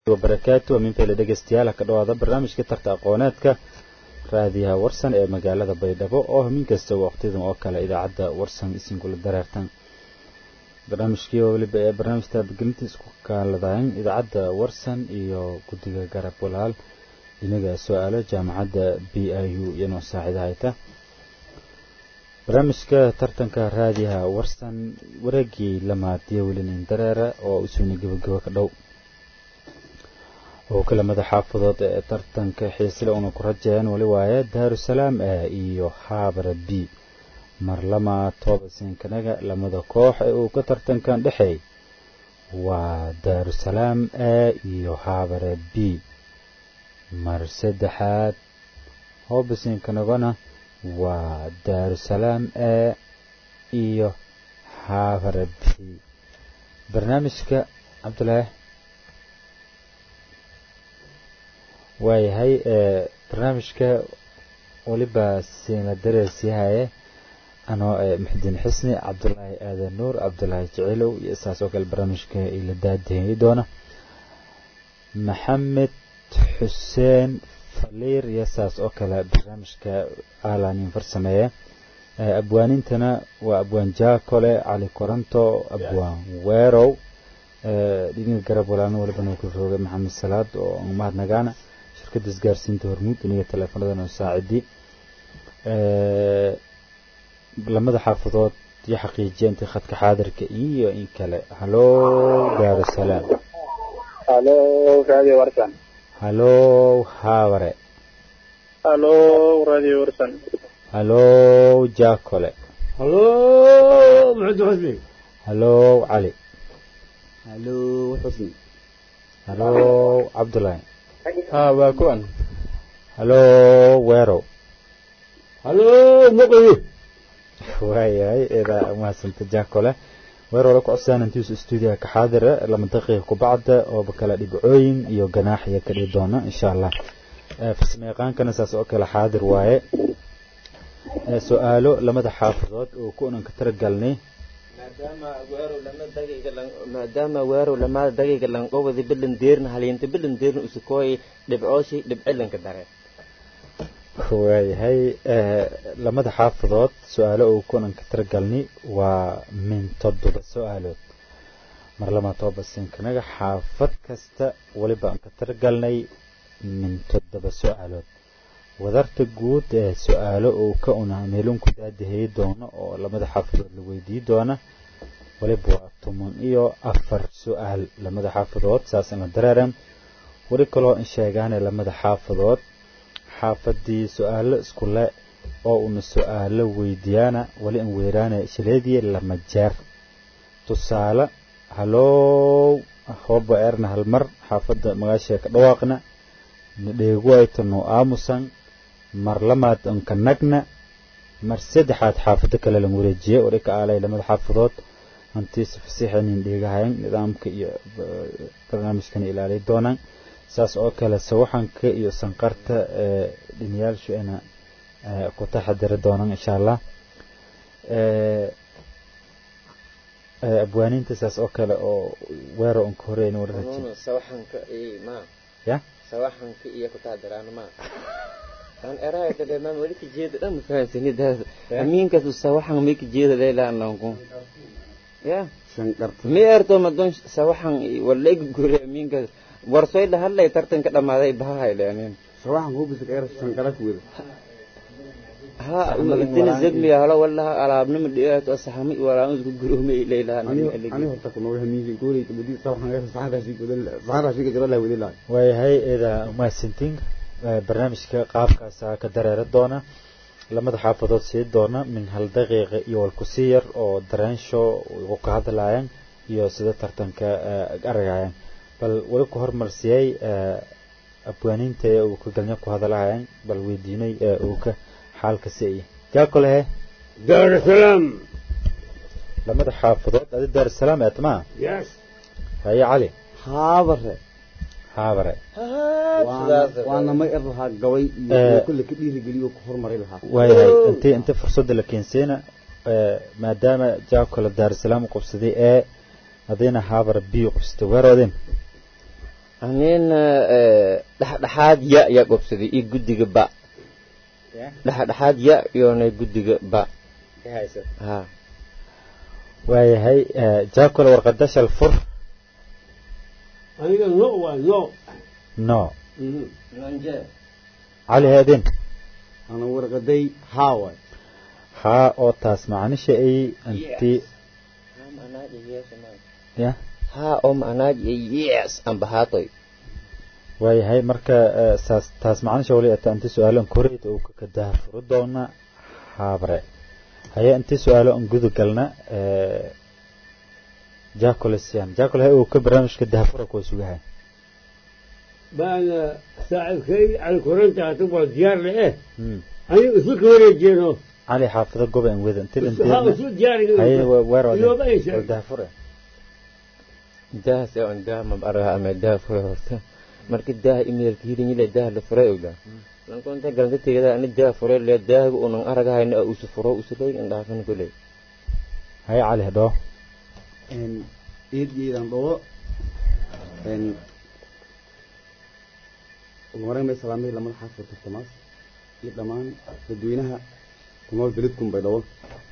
wabarakaatu aminfeele dhegeystayaal ha ka dhawaada barnaamijka tarta aqooneedka raadiyaha warsan ee magaalada baydhabo oo hamin kasta waqtidan oo kale idaacadda warsan isinkula dareertan barnaamijkii oo weliba ee barnaamijta abgelinta isku kaaladayn idaacadda warsan iyo guddiga garab walaal inaga su-aalo jaamacadda b i u iyanoo saacida hayta barnaamijka tartanka raadiyaha warsan wareegii lamaadiyo welinin dareera oo isuuna gebagabo ka dhow oo kale madaxaafadood ee tartanka xiisile una ku rajeeyaan weli waaye daarusalaam e iyo haabara b mar lama toobasinkanaga lamada koox ee uu ka tartankan dhexeey waa daarusalaam e iyo haabara b mar saddexaad hoobasiinkanagona waa daarusalaam e iyo haabara b barnaamijka cabdulaahi waayahay barnaamijka weliba siina dareersiyahaye anoo muxudiin xisni cabdulaahi aadan nuur cabdulaahi jicilow iyo saas oo kale barnaamijka ila daadihey doona maxamed xuseen faliir iyo saas oo kale barnaamijka aalanin farsameeye abwaanintana waa abwaan jaakole cali koranto abwaan weerow dhiniga garab walaalna walibana ku roogay maxamed salaad oo mahadnagaana shirkadda isgaarsiinta hormuud iniga teleefanadana saacidi lamada xaafadood iyo xaqiijiya intii khadka xaadirka iyo in kale halo daarusalaam halo radio warsan halo haabare halo radio warsan halo jaakole halo maxamed xusni halo cali halo xusni halo cabdulaahi ha waa kuwan halo weerow halo muqayi waayahay eedaa umahadsanta jaakole weer wala ku codsaan intiisu stuudiyaha ka xaadira lama daqiiqa kubacda ooba kala dhibcooyin iyo ganaax iyo ka dhihi doona insha allah farsamo yaqaankana saas oo kale xaadir waaye su-aalo lamada xaafadood oo ku unan ka taragalnay maadaama weerow lamaada dagiga lanqowadi bilan deerna haliinta bilan deerna usukooy dhibcooshi dhibcilanka dare waayahay lamada xaafadood su-aalo oo kunan ka taragalnay waa min toddoba su-aalood mar lama toobasinkanaga xaafad kasta weliba aan ka taragalnay min toddoba su-aalood wadarta guud ee su-aalo oo ka una meelunku daadahey doono oo lamada xaafadood la weydii doona waliba waa toban iyo afar su-aal lamada xaafadood saasana dareeran weli kaloo in sheegaane lamada xaafadood xaafadii su-aalo isku le oo una su-aalo weydiyaana wali in weeraane shileediye lama jeer tusaale halow hooba eerna halmar xaafadda magaashee ka dhawaaqna nadheeguaytano aamusan mar lamaad anka nagna mar saddexaad xaafado kale lan wareejiye oo dhika aalay lamada xaafadood hantiisa fasiixanin dheegahayan nidaamka iyo barnaamijkana ilaaliy doonaan saas oo kale sawaxanka iyo sanqarta dhiniyaashu ina ku taxadiri doonaan insha allah abwaaniinta saas oo kale oo weero unka horeyn warraji sawaxanka ma ya sawaxanka iyo ku taxadiraan ma aan erayda dheemaan weli ka jeeda dhan mafahansanid amiinkaas sawaxan may ka jeeda leela ananku ya shanqarta mi erto madon sawaxan waleg gure amiinkaas warsoy la hadlay tartanka dhamaaday bahay leenin sawaxan hubisa ka era shanqara ku wada ha idina zedmi halo wallaha alaabnima dhiyaat saxami walaa isku guroomay leela ani horta ku nooga hamiisin goolay tabadi sawaxan era saxaraasi godan saxaraasi ka jira la wadi la waayahay eeda umahadsantiin barnaamijka qaabkaasa ka dareera doona lamada xaafadood sii doona min hal daqiiqa iyo walkusii yar oo dareensho ugu ka hadlaayaan iyo sida tartanka aragayaan bal weli ku hormarsiyey abwaaniinta ee uu ka galnya ku hadalahayaan bal weydiinay ee uu ka xaalka siiyey jaakolehe daarusalaam lamada xaafadood adi daarusalaam eed maa yes haye cali haabare haabare waana may er lahaa gabay iyo kulle ka dhiirigeliyo ku horumari lahaa waayahay intii inta fursadda la keensiina maadaama jaakole daarusalaam u qabsaday ee hadayna haabara b qabsatay weeroodin anina dhexdhexaad ya yaa gobsaday iyo guddiga ba dhexdhexaad ya iyoona guddiga ba ha waayahay jaakole warqada shal fur aniga no waa no no cali haadin ana warqaday haa waay haa oo taas macnisha ay anti ya ha oo macnaad yes amba haatoy waayahay marka saas taas macnisha wali ata inti su-aalo koreyd oo ka daha furo doona haabre haya inti su-aalo an gudu galna jacolesian jacol hay uu ka barnaamijka dahafura kuwa sugahay baana saaxiibkay cali koranta hata waa diyaar le eh aniga isu ka wareejeeno cali xaafida goba an weda inti ha isu diyaariga dahafure daahas oo an daah mab araha ama daah fure horta marka daah imeelka hirinile daah la furay ogda lankonta galanta tegada ani daah fure le daahiga unan aragahayna usu furo usuley indhaafan kuley haya cali hadhoo eedgeedan dhawo ugu horeyn bay salaamay lamada xaafid tartamaas iyo dhammaan dadweynaha kunool beledkun bay dhawo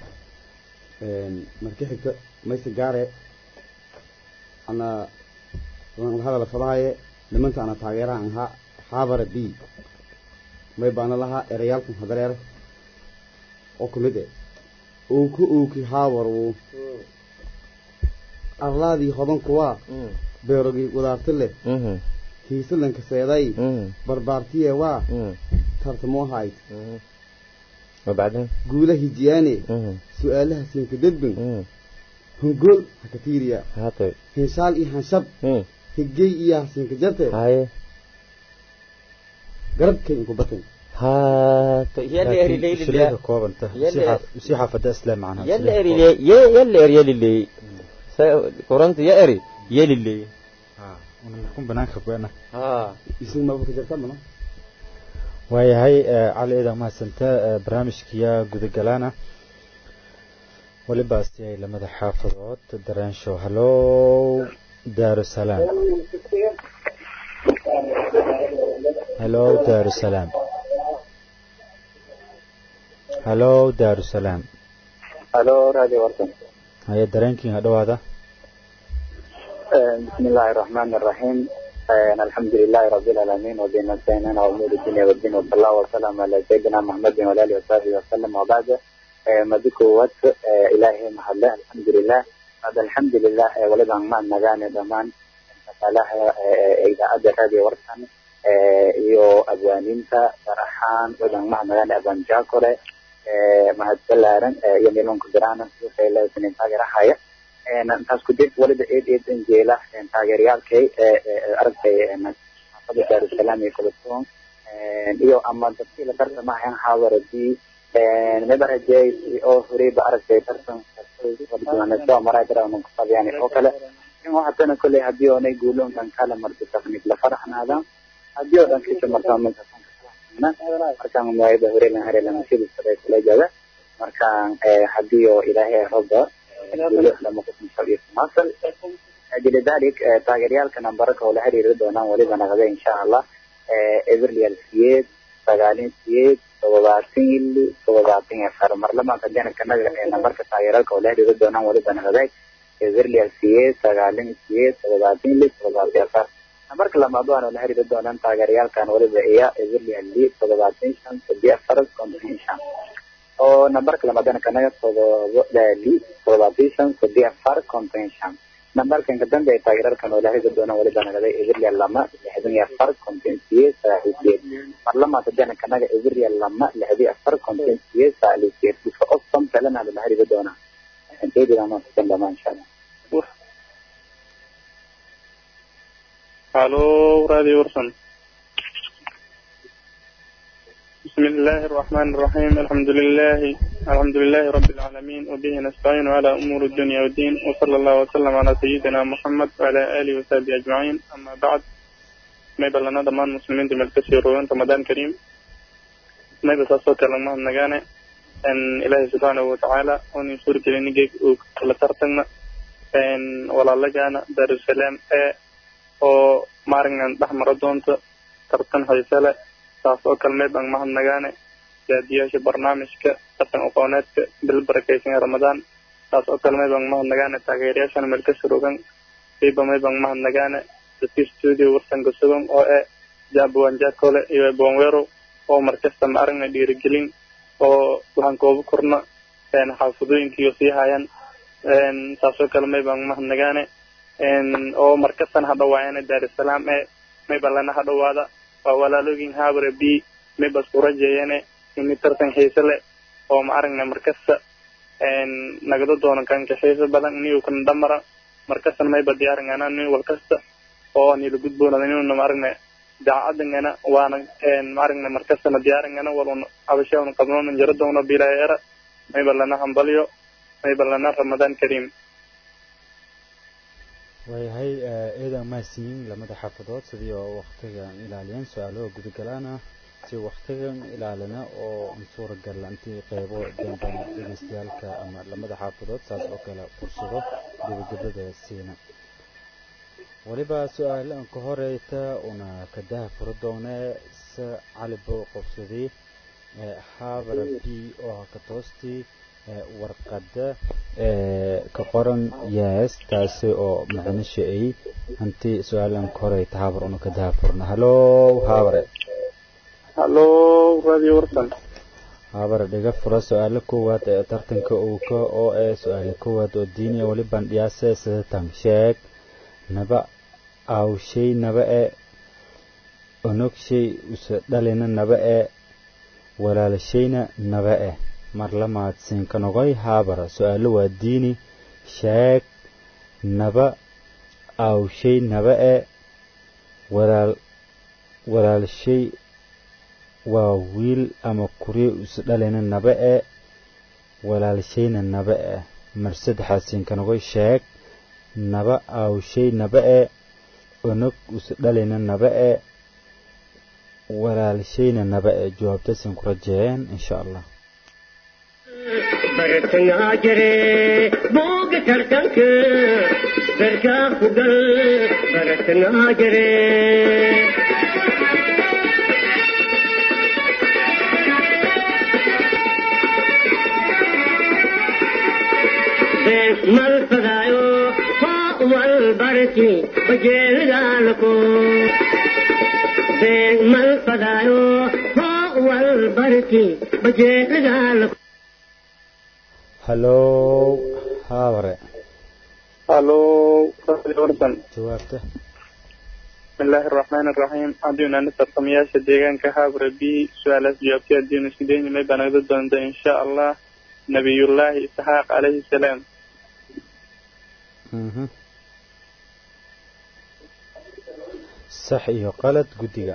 marka xigta mayse gaare ana hadala fadahaye nimanta ana taageeraha ahaa xaabara b may baana lahaa erayaalkan hadareer oo kumid e uuku uuki haabar uu arlaadii hodanku waa beerogii wadaarti leh hiisalanka seeday barbaartiye waa tartamo hayd وبعدين guula hijiyaane su-aalaha siinka dedbin hungol hakatiiriya هاتي hinshaal iyo hanshab هم higey iyo hasiinka jarte هاي garabkay inku batan هاتي يلا اري لي shirayka koobanta يلا sii xaafada islaam macnaha يلا اري لي يلا اري يلا لي كورنت يا اري يلا لي kun banaanka kuena ها isigu maba ka jarta mana waayahay cali eedan mahadsanta barnaamijkiya gudagalaana weliba astiyay lamada xaafadood daraanshow hallow daarusalaam hallow daarusalaam hallow daarusalaam halo radio warsan haya dareenkiin ha dhowaada بسم الله الرحمن الرحيم الحمد لله رب العالمين وبه نستعين على امور الدنيا والدين وصلى الله وسلم على سيدنا محمد وعلى اله وصحبه وسلم وبعد مدكو وات الهي محله الحمد لله هذا الحمد لله ولد ما نغاني دمان فلاح اذا ادى هذه ورسان iyo abwaaninta faraxaan wadan macnagana aban jaakore mahadsalaaran iyo milonku diraanan suuqaylaasinin taageerahaya intaas ku dib waliba eed eed anjeela taageerayaalkay aragtay xaafada daarusalaam iyo kalasuun iyo ama dadkii la tartamahayan xaawaradii mabarajey oo horeyba aragtay tartan soo maray daraanan kuqabiyaan oo kale in waxatana kolley haddii oonay guulo dhan kala marto taqniik la faraxnaadaan haddii oo dhan kisha marto markaan muwaayada horelan harelan sidii sare kula jooga markaan haddii oo ilaahay roba لذلك تاgeerayaalka nambaraka oo la xiriiri doonaan waliba naqda insha allah everlial siyeed sagaalin siyeed todobaatan ili todobaatan iyo afar marlamaanka janabkanaga ee nambarka taageeraalka oo la xiriiri doonaan waliba naqday everlial siyeed sagaalin siyeed todobaatan ili todobaatan iyo afar nambarka lamaad waana la xiriiri doonaan taageerayaalkan waliba iya everlial li todobaatan shan sadi afar konton shan oo nambarka lamadana kanaga todobaali todobaatan shan sadi afar konton shan nambarkan ka dambe ee taageerarkan oo la xiriiri doona waliba nagaday everlial lama lixdan iyo afar konton siyeed saaxiiseed marlamaanta jana kanaga everlial lama lixdan afar konton siyeed saaxiiseed iska ostom kalena la xiriiri doona inteedina ma sikan dhama insha allah الو راديو ورسن بسم الله الرحمن الرحيم الحمد لله الحمد لله رب العالمين وبه نستعين على أمور الدنيا والدين وصلى الله وسلم على سيدنا محمد وعلى آله وصحبه أجمعين أما بعد ما يبقى لنا ضمان مسلمين دي ملكسي روان رمضان كريم ما يبقى صوت لما نغانا أن إله سبحانه وتعالى أن يسور كلينيك وكلا ترتنا أن ولا لجانا دار السلام أو maaragnan dhex maro doonto tartan xiise leh saas oo kale may baan mahadnagaane daadiyaasha barnaamijka dhaqan aqooneedka bil barakaysan ee ramadaan saas oo kale may baan mahadnagaane taageerayaashana meel ka surogan siiba may baan mahadnagaane dadkii studio warsanka sugan oo eh jabuwanjakole iyo bonwero oo markasta ma aragna dhiirigelin oo waxaan kooba korna xaafadooyinkiiyo sii hayan saasoo kale may baan mahadnagaane oo markastan ha dhawaayana daarusalaam ee mayba lana ha dhawaada waa walaalooyin haabare b mayba isku rajeeyane ini tartan xiise leh oo ma aragna markasta nagada doono kanka xiise badan inigu kana dhamara markastan mayba diyaarangana nin walkasta oo nila gudboonada inuna ma aragna daacadangana waana ma aragna markastana diyaarangana waluna abashauna qabnoona jaro doono bilaayera mayba lana hambalyo mayba lana ramadaan kariim waayahay eedan mahadsiyin lamada xaafadood sidii oo waktigan ilaaliyeen su-aalaha gudagalaana si waktigan ilaalina oo suuragal intii qeybo damban dhegeystayaalka ama lamada xaafadood saas oo kale fursado gebagabada siina weliba su-aalahan ka horeyta una kadaha furo doonee se calibo qobsadii xaabara b oo ka toostii warqada ka qoran yes taasi oo macnisha ay hantii su-aalan ka horeyta haabar una kadaha furna hallo haabare hallo radio warsan haabare dhiga fura su-aalo koowaad ee tartanka uuka oo ee su-aalo koowaad oo diiniya weliban dhiyaase sidatan sheeg naba awshay naba e onogshay use dhalina naba e walaalashayna naba e mar lamaad siinkanogoy haabara su-aalo waa diini sheeg naba awshay naba e walaal walaalshay waa wiil ama kuryo use dhalina naba e walaalshayna naba e mar saddexaad siinkanogoy sheeg naba awshay naba e onog use dhalina naba e walaalshayna naba e jawaabtasin ku rajeeyeen insha allah bartangaa jire booga tartanka gargaa ku gal bartangaa jire mal fadaayo hoo wal barki bajeelgaalako mal fadaayo hoo wal barki bajeelgaalako hallo haabare hallo radio warsan jawaabta bismillahi araxmaan araxiim haddiinu ana tartamayaasha deegaanka haabra b su-aalaas jawaabtay haddiinu isku dayni may baa nagada doonta insha allah nabiyullaahi isxaaq calayhi salaam sax iyo qalad guddiga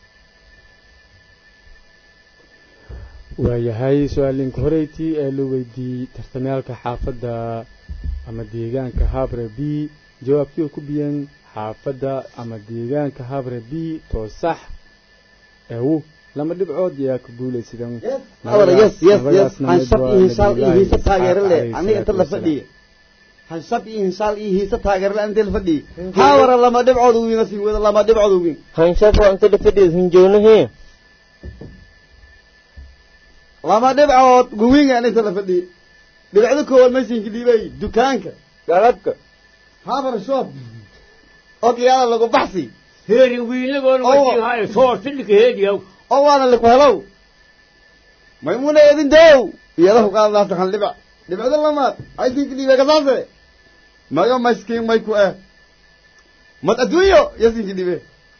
waayahay su-aalinka horeytii ee la weydiiyey tartamyaalka xaafadda ama deegaanka habre b jawaabtii oo ku biyeen xaafadda ama deegaanka habre b too sax eewu lama dhibcood yaa ku guulaysadan yes yes yes hanshab iyo hisaal iyo hiisa taageero leh aniga inta la fadhiya hanshab iyo hisaal iyo hiisa taageero leh inta la fadhiya haawara lama dhibcood uwiin asii wada lama dhibcood uwiin hanshab waa inta dhafadhiis hinjoonahee lama dhibcood guwiingaan inta la fadhiya dhibcdo koowaad maysinka dhiibay dukaanka galabka habar shop ogiyaada lagu baxsi heeri wiilagoon wasiihayo soortidhika heediyaw oo waana liku helow maymuna eedin dow iyadahu qaadadaafta kan dhibac dhibcdo lamaad aysinka dhiibay kasaase mayo mayskiin may ku eh mad adduunyo yasinka dhiibe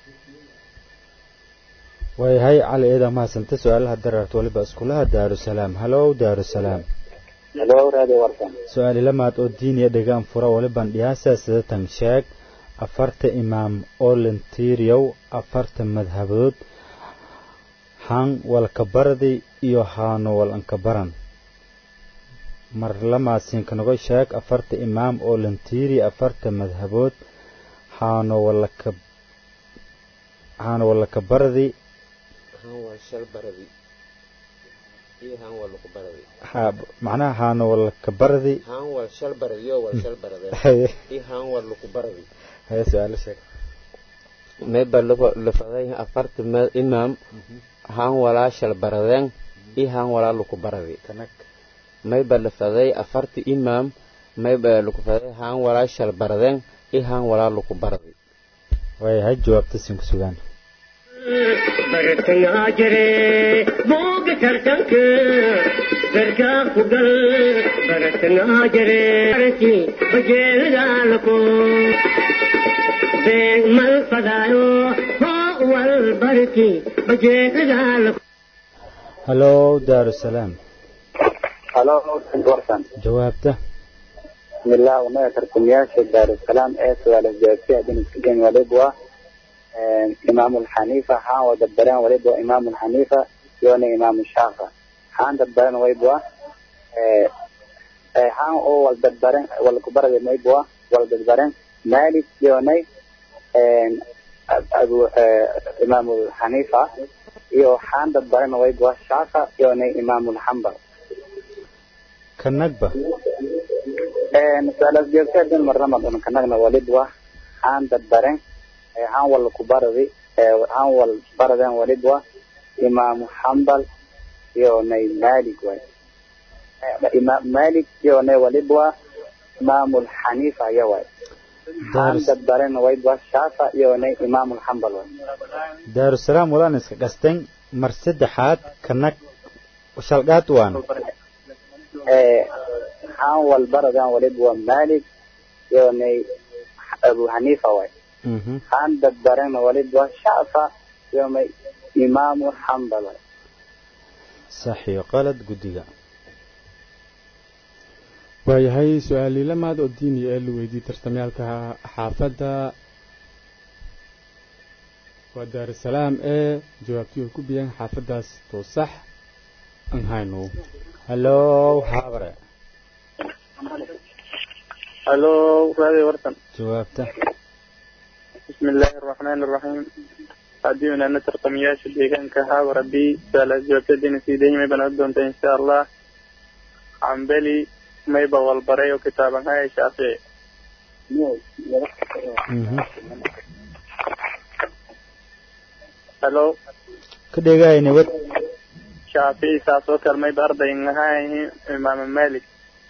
waayahay cali eedaa mahadsanta su-aalaha dareerta waliba iskulaha daarusalaam hallow daarusalaam halo radio warsan su-aali lamaad oo diiniya dhegaan fura waliban dhiyaasa sidatan sheeg afarta imaam oo lentiriyow afarta madhabood han walkabaradi iyo haano walankabaran mar lamaasinkanogo sheeg afarta imaam oo lentiri afarta madhabood haano walaka haano walakabaradi ha macnaha haano walakabaradi haye su-aalo sheeg mayba lafaday afarta meel imaam haan walaa shal baradeen i haan walaa luku baradi kanag mayba lafaday afarta imaam mayba luku faday haan walaa shal baradeen i haan walaa luku baradi waayahay jawaabta siin ku sugaan bartangaa jire booga tartanka garkaa ku gal bartangaa jire arki bajeelidaalako beeg mal fadaayo hoo wal barki bajeelidaalako hallo daarusalaam halo warsan jawaabta bismillah unaga tartamayaasha daarusalaam ee su-aala jawaabtay haddii isku dayn waliba imaamu xaniifa haan wada baran waliba imaamu xaniifa iyona imaamu shaafa haan dadbaran wayba haan oo waldadbaran walkubarada mayba waldadbaran malik iyonay abu imaamu xaniifa iyo haan dadbaran wayba shaafa iyonay imaamu xambal kanagba su-aalaas joogta hadin marnamad un kanagna walidwa haan dadbaren haan wal kubaradi haan wal baraden walidwa imaamu xambal iyo nay malik way imaam malik iyo nay walidwa imaamu xaniifa aya way haan dadbaren waydwa shaafa iyo nay imaamu xambal way daarusalaam walaan iska qasten mar saddexaad kanag shalgaad waan haan wal baradan walidwa malik iyo nay abu xaniifa way haan dadbaren walidwa shaafa iyo may imaamu xambal way sax iyo qalad guddiga waayahay su-aalii lamaad oo diini ee la weydiiyey tartamyaalka xaafadda waa daarusalaam ee jawaabtii ay ku biyeen xaafaddaas too sax aan hayno hallo haabare halo raadi wartan jawaabta بسم الله الرحمن الرحيم haddii unaana tartamayaasha deegaanka haabara b su-aalaas jawaabtadiina sii dayimay baan od doonta insha allah cambeli mayba walbaray oo kitaaban haya shaafici halo ka dhegaayo nabad shaafici saas oo kale mayba arday ngahayahi imaama malik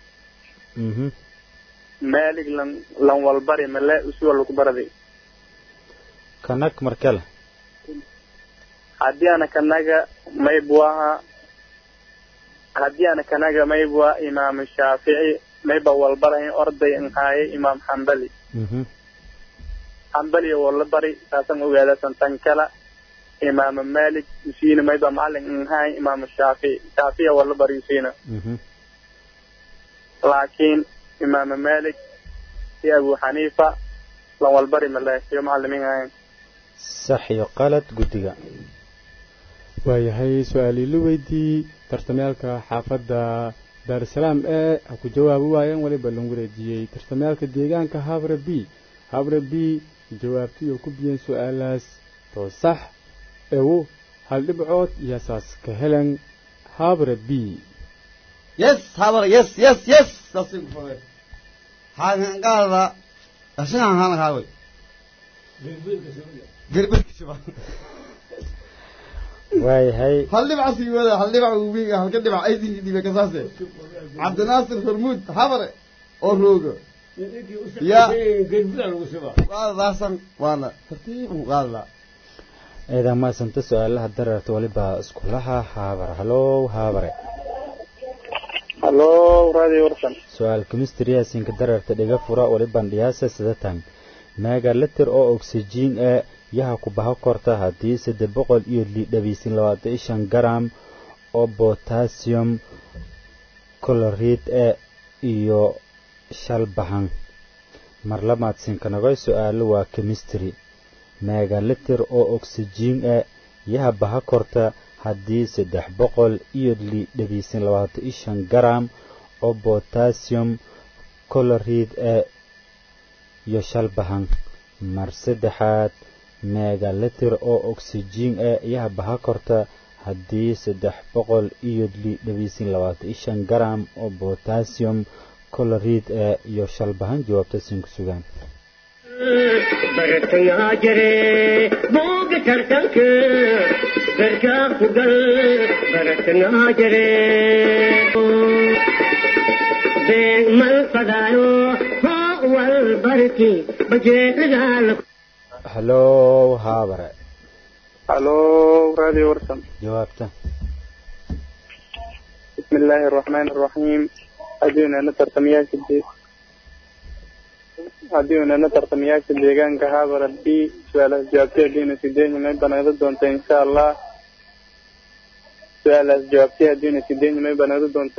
malik lan lan walbari male usi walku baradi kanag markale haddii ana kanaga maybuaha haddii ana kanaga maybua imaamu shaafici mayba walbarahin orday nhaaye imaam xambali xambali wala bari saasan ogaadasan tan kala imaama malik usiina mayba macalin nhaay imaamu shaafici shaafici wala bari usiina laakiin imaama malik iyo abu xaniifa lan walbari male iyo macalimiin ahayn sax iyo qalad guddiga waayahay su-aalii la weydiiyey tartamyaalka xaafadda daarusalaam ee ha ku jawaabi waayeen weliba lan wareejiyey tartamyaalka deegaanka habre b habre b jawaabtii oo ku biyeen su-aalaas too sax ewo hal dhibcood iyo saas ka helen habre b yes habar yes yes yes saasay ku fadeen haangaada ashahan haan haaway gerbirka shubaa waayahay hal dhibac sii wada hal dhibac ubiga halka dhibac aydinkii dhibe kasaase cabdinaasir hormuud habare oo roogo ya waadaasan waana tartiiban waadla eedaa maasanta su-aalaha dareerta waliba iskulaha haabare hallo haabare halo radio warsan su-aal kemistriyaasinka dareerta dhiga fura waliban dhiyaasa sidatan megaliter oo oxygen ee yaha ku baho korta haddii saddex boqol iyo lidhabaysin labaatan iyo shan garam oo botassium colorid ee iyo shal bahan mar lamaad sinkanagoy su-aalo waa chemistry megaliter oo oxygen ee yaha baha korta haddii saddex boqol iyo lidhabaysin labaatan iyo shan garam oo botassium colorid ee iyo shal bahan mar saddexaad megaliter oo oxygen ee yaha baha korta haddii saddex boqol iyo lidhabaysin labaatan iyo shan garam oo botassium colorid ee iyo shal bahan jawaabta siin ku sugaan bartangaa jire booga tartanka garkaa ku gal bartangaa jire beeg mal fadaayo hoo wal barki bajeecadaa la halow haabare halo radio warsan jawaabta بسم الله الرحمن الرحيم أدينا نترتمياش الدي أدينا نترتمياش الديغان كهابة ربي سؤال جوابتي أدينا سيدين ما يبنى ضدونت إن شاء الله سؤال جوابتي أدينا سيدين ما يبنى ضدونت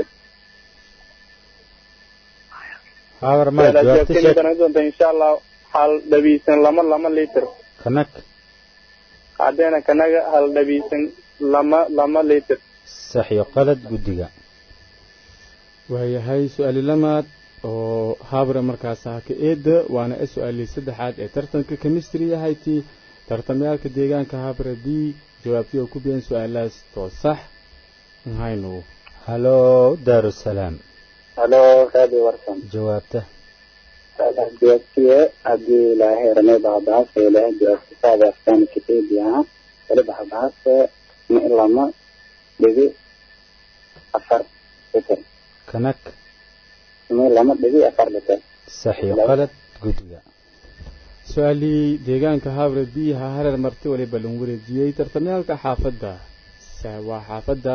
haabare ma سؤال jawaabta جوابتي ما sheeg يبنى ضدونت إن شاء الله حال دبيسن لما لما ليتر kanak عدينا كنغا حال دبيسن لما لما ليتر sax iyo qalad guddiga waayahay su-aali lamaad oo habre markaas ah ka eeda waana e su-aalii saddexaad ee tartanka chemistry ahayti tartamyaalka deegaanka habre b jawaabtii oo ku biyan su-aalahaas too sax mahaynu halow daarusalaam halo radio warsan jawaabta joogtiye haddii ilaahay ramay bahbahaase ilaahay joogti saada afkaan kitabiyaha wali bahbahaase ma ilama dhigi afar liter kanak ma ilama dhigi afar liter sax iyo qalad guddiga su-aalii deegaanka habre b ha hareer marti waliba lagu wareejiyey tartamyaalka xaafadda sa- waa xaafadda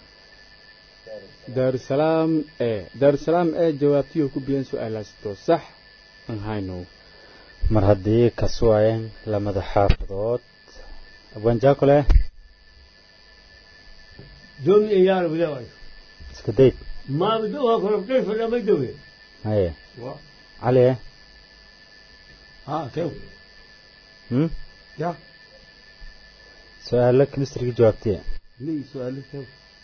daarusalaam e daarusalaam e jawaabtii oo ku biyan su-aalahaas too sax mahaynu mar haddii kasuwaayeen lamada xaafadood abwanjaakole دومي إيار بدوي iska dayd ما بدوها كربتين فلا ما يدوي haye cali ها كيف hmm? يا su-aalo kemistriga jawaabtiya لي سؤال كيف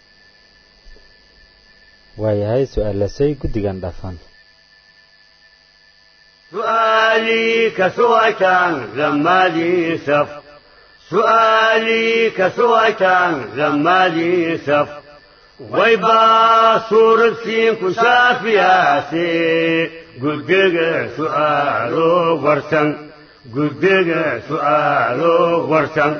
waayahay su-aalasay guddigan dhaafan سؤالي كسويتان لما لي سف سؤالي كسويتان لما لي سف ويبا صورة سين كشافياسي قدق سؤالو ورسن قدق سؤالو ورسن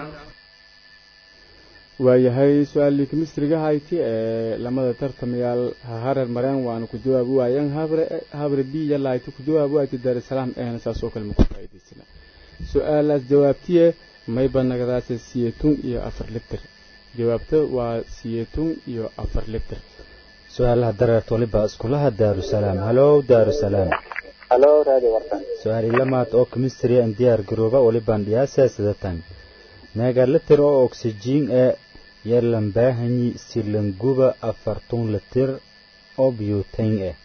waayahay su-aalii kemistriga hayti ee lamada tartamayaal ha hareer mareen waana ku jawaabi waayeen habre habre b yalaayta ku jawaabi waayta daarusalaam eena saasoo kale ma ku faa'iidaysana su-aalaas jawaabtiye mayba nagadaase siyeetun iyo afar litir jawaabta waa siyeetun iyo afar litir su-aalaha dareerta waliba iskulaha daarusalaam halow daarusalaam halo radio warsan su-aali lamaad oo kemistry an diyaar garooba walibaan dhiyaasa sidatan megaliter oo oksijiin ee yelan baahanyi silanguba afartun litir oo biyutain eh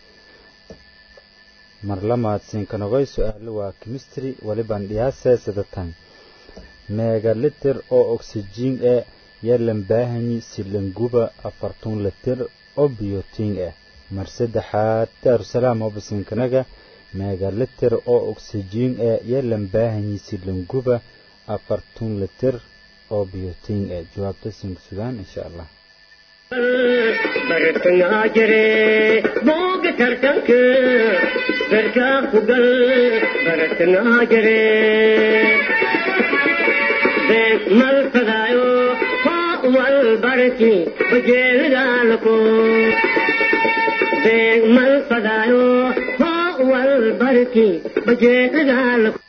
mar lamaad siinkanogay su-aalo waa kemistry walibaan dhiyaasa sidatan megaliter oo oksijiin ee yelan baahanyi silanguba afartun litir oo biyutin eh mar saddexaad daarusalaam oo basiinkanaga megaliter oo oksijiin ee yelan baahanyi silanguba afartun litir oo biyutin eh jawaabta siinka sugaan insha allah bartangaa jire booga tartanka garkaa ku gal bartangaa jire beeg mal fadaayo hoo wal barki bajeelidaalako beeg mal fadaayo hoo wal barki bajeelidaalako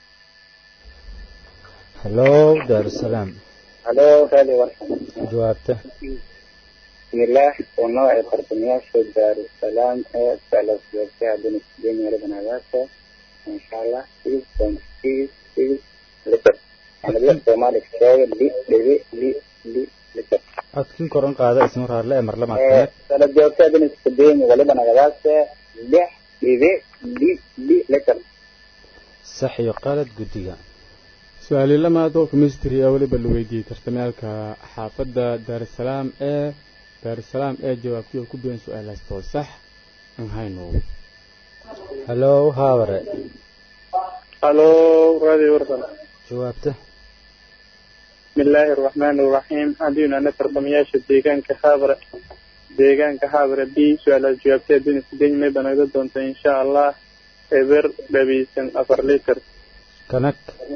halow daarusalaam halo radio warsan jawaabta بسم الله ونوع ترتمياش دار السلام ثلاث جوابتها بين السجين وربنا ذاته إن شاء الله سيس سيس سيس لتر أنا بيت مالك شاي لي لي لي لي لتر codkin koran qaada ismar harle ee mar lamaad kanak ثلاث جوابتها بين السجين وربنا ذاته لح لي لي لي لتر sax iyo qalad guddiga su-aali lamaad oo chemistry ah weliba la weydiiyey tartamyaalka xaafadda daarusalaam ee daarusalaam ee jawaabtii oo ku biyan su-aalaas too sax mahaynu halow haabare halo radio warsan jawaabta بسم الله الرحمن الرحيم أدينا نترقم ياش ديغان كخابرة ديغان كخابرة بي سؤال الجوابتي دين سدين ما بنقدر دونت إن شاء الله إبر ببيسن أفر لتر kanag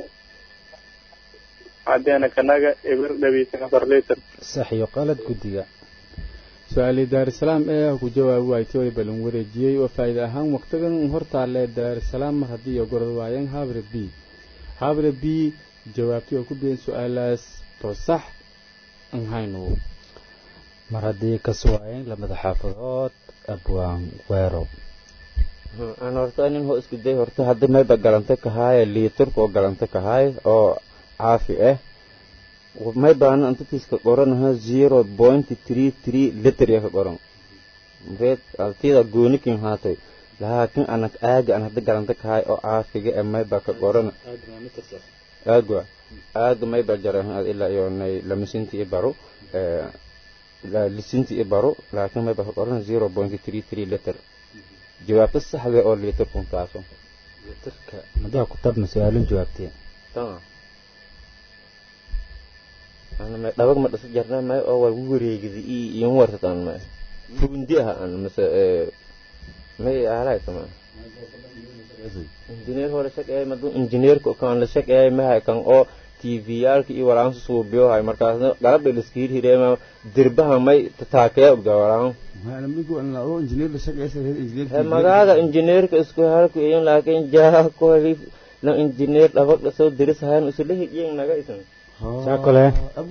عدينا كناغا إبر دبيسن أفر لتر sax iyo qalad guddiga su-aalii daarusalaam ee ku jawaabi waaytay waliba lan wareejiyey oo faa'iide ahaan waqtigan hortaalle daarusalaam mar haddii iyo gorod waayeen habre b habre b jawaabtii oo ku biyen su-aalaas too sax an hayno mar haddii ka suwaayeen lamada xaafadood abwaan weero aan horta nin ho isku day horta hadda mayba galanta kahaaye liitarka oo galanta kahaaye oo caafi ah may baana antatiiska qoranaha zero point three three liter ya ka qoran mreed altida goonikin haatay laakiin anak aaga an hadda galanta kahaaye oo caafiga ee mayba ka qorana aagwa aaga mayba jarahan ilaa iyo nay lamasinti i baro lisinti i baro laakiin mayba ka qorana zero point three three liter jawaabta saxda oo liitarkun taaso litirka madaa ku tabna su-aalin jawaabtee tama ana may dhabag ma dhasa jarna may oo war wareegidi i iyon wartatan may fuundi ah an mase may alay tama injineer hore shaqeey madu injineerka kan la shaqeey mahay kan oo tv yaalka iyo walaansu suubiyo hay markaasna galabdha liskiir hireema dirbaha may tataakee ogda walaan magaada injineerka isku halku iyan laakiin jaa kohli la injineer dhabag dhasoo diris hayan usula hijiyan naga isan saakole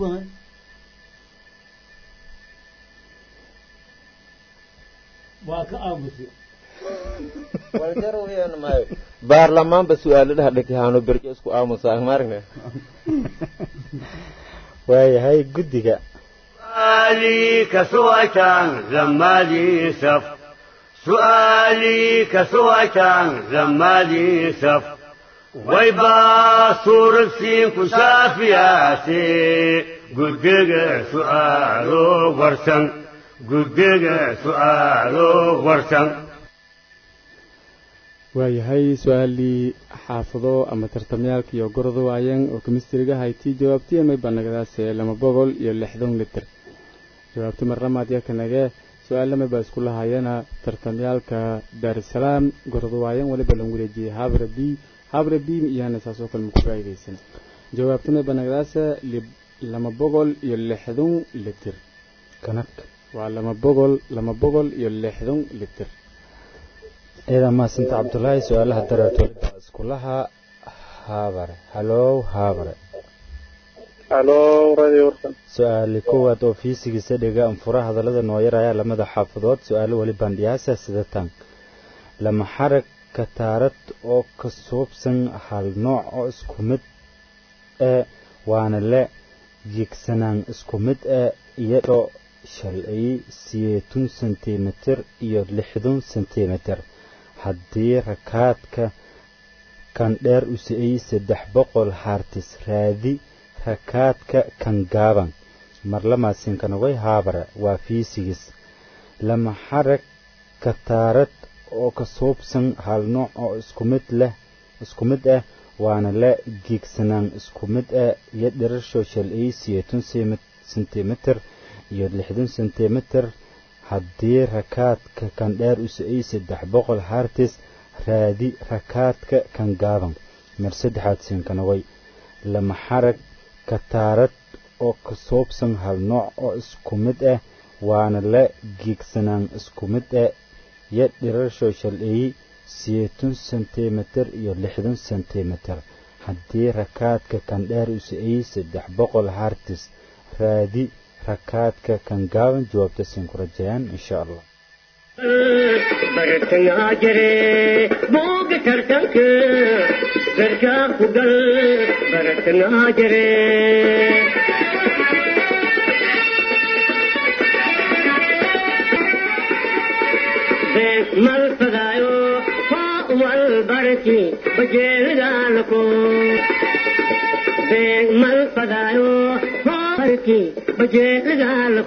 waa ka aamusay waljarwiyan maayo baarlamaanba su-aalo dhahdhakahaano berjo isku aamusaa maargne waayahay guddiga سؤالي كسوأتان زمالي سف سؤالي كسوأتان زمالي سف ويبا صور السين كسافياتي قدق سؤالو ورسن قدق سؤالو ورسن waayahay su-aalii xaafado ama tartamyaalka iyo gordo waayeen oo kemistriga haytii jawaabtii may banagadaase lama boqol iyo lixdan liter jawaabti marlamaad yakanage su-aalamay baa isku lahaayana tartamyaalka daarusalaam gordo waayeen waliba lan wareejiyey habre b habre b iyana saasoo kale maku faa'iidaysan jawaabti may banagadaase lama boqol iyo lixdan liter kanag waa lama boqol lama boqol iyo lixdan liter ciidan mahadsanta cabdulaahi su-aalaha dareerto waliba iskulaha haabare halow haabare halo radio warsan su-aali koowaad oo fiisigiisa dhiga anfura hadallada nooyaraya lamada xaafadood su-aalo weli bandhiyaasa sida tan lama xarag kataarad oo ka suubsan hal nooc oo isku mid ee waana le jigsanaan isku mid ee iyadoo shalay siyeetun sentimitir iyo lixdan sentimitir haddii rakaadka kan dheer u si-ay saddex boqol haartis raadi rakaadka kan gaaban marlamaasinkanagay haabara waa fiisigis lama xarag kataarad oo ka suubsan hal nooc oo isku mid leh isku mid ah waana la giigsanaan isku mid ah iyo dhirasho shalay siyeetun sentimitir iyo lixdan sentimitir haddii rakaadka kan dheer u si-ay saddex boqol haartis raadi rakaadka kan gaaban mar saddexaad sinkanaway lama xarag kataarad oo ka suubsan hal nooc oo isku mid ah waana la giigsanaan isku mid ah iyo dhirasho shalay siyeetun sentimitir iyo lixdan sentimitir haddii rakaadka kan dheer u si-ay saddex boqol haartis raadi rakaadka kan gaaban jawaabta siin ku rajayaan insha allah bartangaa jire booga tartanka garkaa ku gal bartangaa jire bees mal fadaayo foo wal barki bajeelidaalako bees mal fadaayo foo barki bajeelidaalako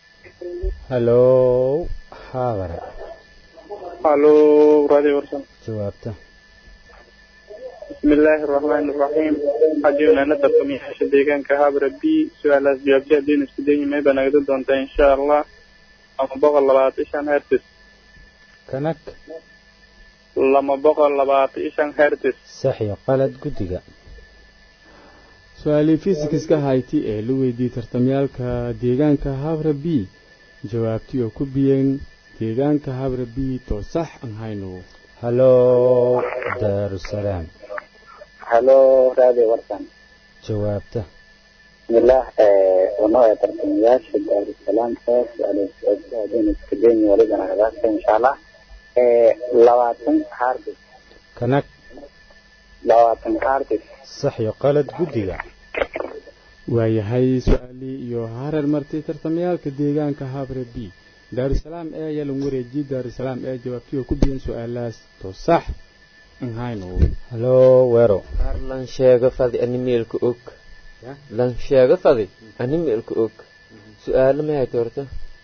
halow haabare halo radio warsan jawaabta بسم الله الرحمن الرحيم حجينا ندركم يا شديقان كهابر بي سؤال جوابتي دين اسكدين ما يبقى نقدر دونتا إن شاء الله أما بغل لبعض إيشان هرتس kanag lama boqol labaatan iyo shan hertis sax iyo qalad guddiga su-aalii fisikska hayti ee la weydiiyey tartamyaalka deegaanka habra b jawaabtii oo ku biyeen deegaanka habra b too sax aan hayno halo daarusalaam halo radio warsan jawaabta bismillah wano ee tartamayaasha daarusalaam ee su-aalaadeen iska deeni walidana hadaasa insha allah labaatan hardis kanag labaatan hardis sax iyo qalad guddiga waayahay su-aalii iyo hareer martay tartamyaalka deegaanka habre b daarusalaam ee ayaa lagu wareejiyey daarusalaam ee jawaabtii oo ku biyeen su-aalahaas too sax aan hayno halo weero qaar lan sheego fadi animeelka og lan sheego fadi animeelka og su-aalo ma hayta horta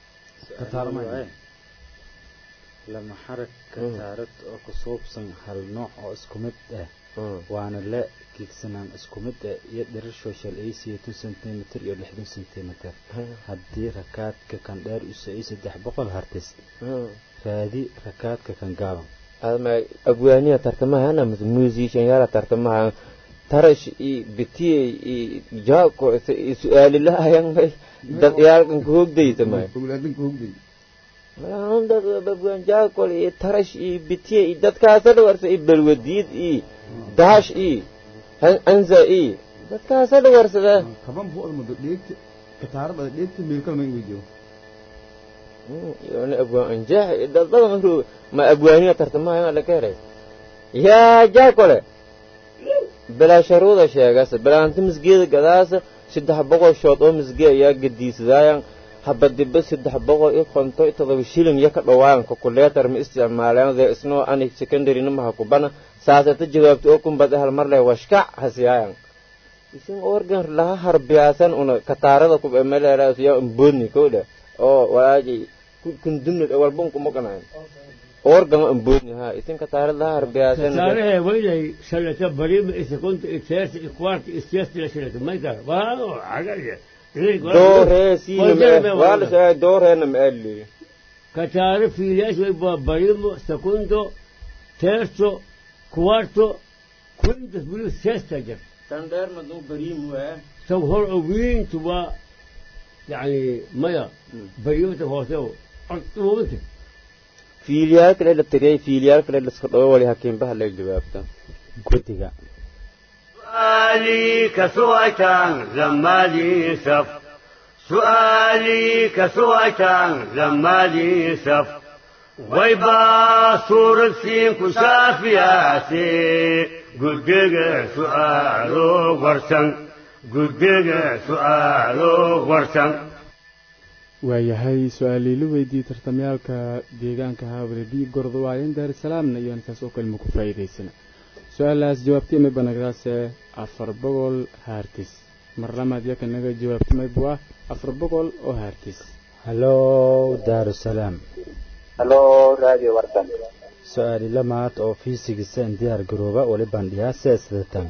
lama xarag kataarad oo ku suubsan hal nooc oo isku mid ah waana la kiigsanaan isku mid ah iyo dhirar social ay siyeetan centimeter iyo lixdan centimeter haddii rakaadka kan dheer u socay saddex boqol hartis raadi rakaadka kan gaaban adma abwaaniya tartamahana mise musicianyaala tartamaha tarash i bitiyey i jaako i su-aalilahayan may dad yaalkan kuhogdayta may dad abwaan jaakol i tarash i bitiyey i dadkaasa dhawarsa i balwadiid i daash i anza i dadkaasa dhawarsada kaban bu'da muddo dheegta kataarada dheegta meelkal ma weydiyo yona abwaan anjaax dad badan maruu ma abwaaniya tartamahayan la ka heray yaa jaakole bilaa sharuuda sheegase bilaanta misgeeda gadaasa saddex boqol shood oo misge ayaa gadiisadaayan habadiba saddex boqol iyo konto iyo todoba shilin iyo ka dhawaan calculator ma isticmaaleen there is no any secondary namaha kubana saasata jawaabta oo kumbad hal mar leh washkac hasiyaayan isin organ laha harbiyaasan una kataarada ku emeleraas yaa imboodni kowdha oo walaaji kundumnid walba unkumaqanayn organ imboodni ha isin kataarada laha harbiyaasan taarihe waynay shalata bariima isa kunta iteerta ikwaarta istiyaastila shalata mayka waa cagaye dooree siina waa la sheegay dooreena ma aadli kataare fiiliyaas way barimo secundo terzo quarto quintas bulu sesta jir tan dheer maduu bariim waa taw hor oo wiintu waa yani maya barimata hoose ortuumanta fiiliyaal kale la tiriyay fiiliyaal kale la iska dhawo wali hakiimbaha la jawaabta guddiga سؤالي كسويتان لما لي سف سؤالي كسويتان لما لي سف ويبا صور سين كشافياتي قدق سؤالو ورسن قدق سؤالو ورسن waayahay su-aalii la weydiiyey tartamyaalka deegaanka habre b gordawaayan daarusalaamna iyo intaas oo kalima ku faa'iidaysana su-aalahaas jawaabtay may banagdaase afar boqol haartis mar lamaad yaka naga jawaabtay may bua afar boqol oo haartis halo daarusalaam halo radio warsan su-aali lamaad oo fiisigisa diyaar garooba wali bandhiyaase sidatan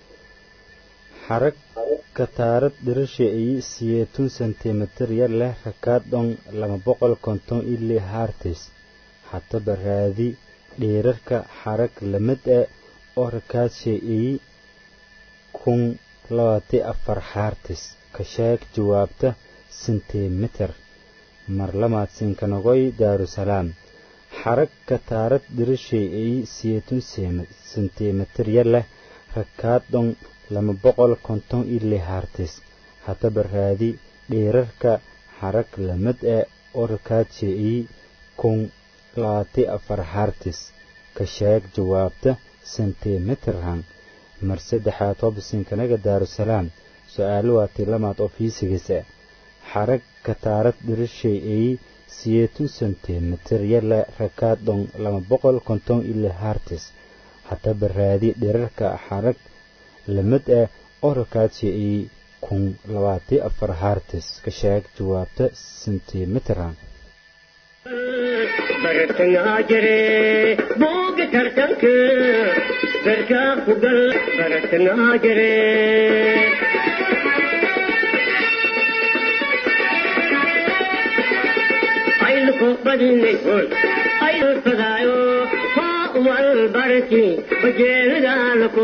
xarag kataarad dhirasha iyo siyeetun sentimitir yar leh rakaad dhon lama boqol konton ili haartis hataba raadi dheerarka xarag lamid e oo rakaadshee iyi kun labaati afar haartis ka sheeg jawaabta sentimitir mar lamaad sinkanogoy daarusalaam xarag kataarad dhirashay iyi siyeetun sentimitir yar leh rakaad dhon lama boqol konton ili haartis hataba raadi dheerarka xarag lamid e oo rakaadshee iyi kun labaati afar haartis ka sheeg jawaabta sentimitirhan mar saddexaad hobsinkanaga daarusalaam su-aalo waatii lamaad oo fiisigisa xarag kataarad dhirishay iyi siyeetun sentimitir yale rakaad dhon lama boqol konton ili haartis hataba raadi dhirarka xarag lamid ah oo rakaadshee iyi kun labaati afar haartis ka sheeg jawaabta sentimitirhan bartangaa jire booga tartanka garkaa ku gal bartangaa jire ayluko badinay hoy aylu fadaayo haa والبركي بجيل دالكو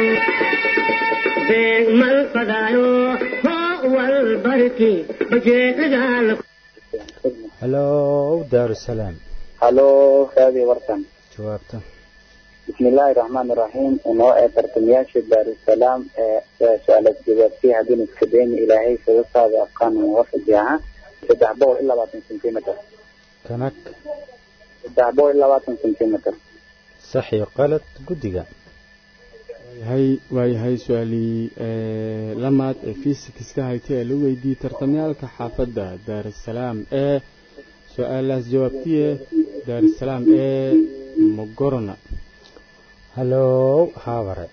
بين من فدايو هو والبركي بجيل دالكو هلو دار السلام halo raadi warsan jawaabta بسم الله الرحمن الرحيم انه ترتمياش دار السلام سؤالات جوابتي هدين اسكدين الهي سبسا بأفقان موافق جاها سدحبو إلا باتن سنتيمتر kanak سدحبو إلا باتن سنتيمتر sax iyo qalad guddiga waayahay waayahay su-aalii ee, lamaad ee fisikska haytay ee la weydiiyey tartamyaalka xaafadda daarasalaam ee su-aalahaas jawaabtiye daarasalaam ee mogorona halow haabare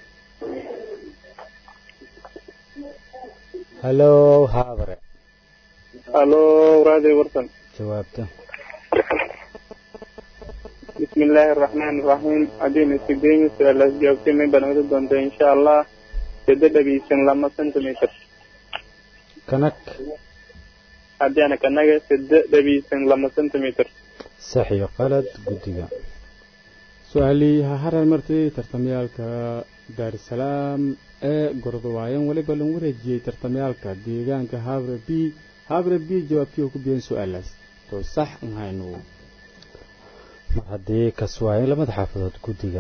halow haabare halo raadi warsan jawaabta بسم الله الرحمن الرحيم أدين السجين سؤال جاوبتي من بنود دونت إن شاء الله جدد بيسن لما سنتيمتر kanak هدي أنا كنجا سد بيسن لما سنتيمتر sax iyo qalad guddiga su-aalii ha harar martay tartamyaalka daarasalaam ee gordawaayan weliba lagu wareejiyey tartamyaalka deegaanka habre b habre b jawaabtii oo ku biyan su-aalaas to sax an hayno mar haddii kaswaayin lamada xaafadood guddiga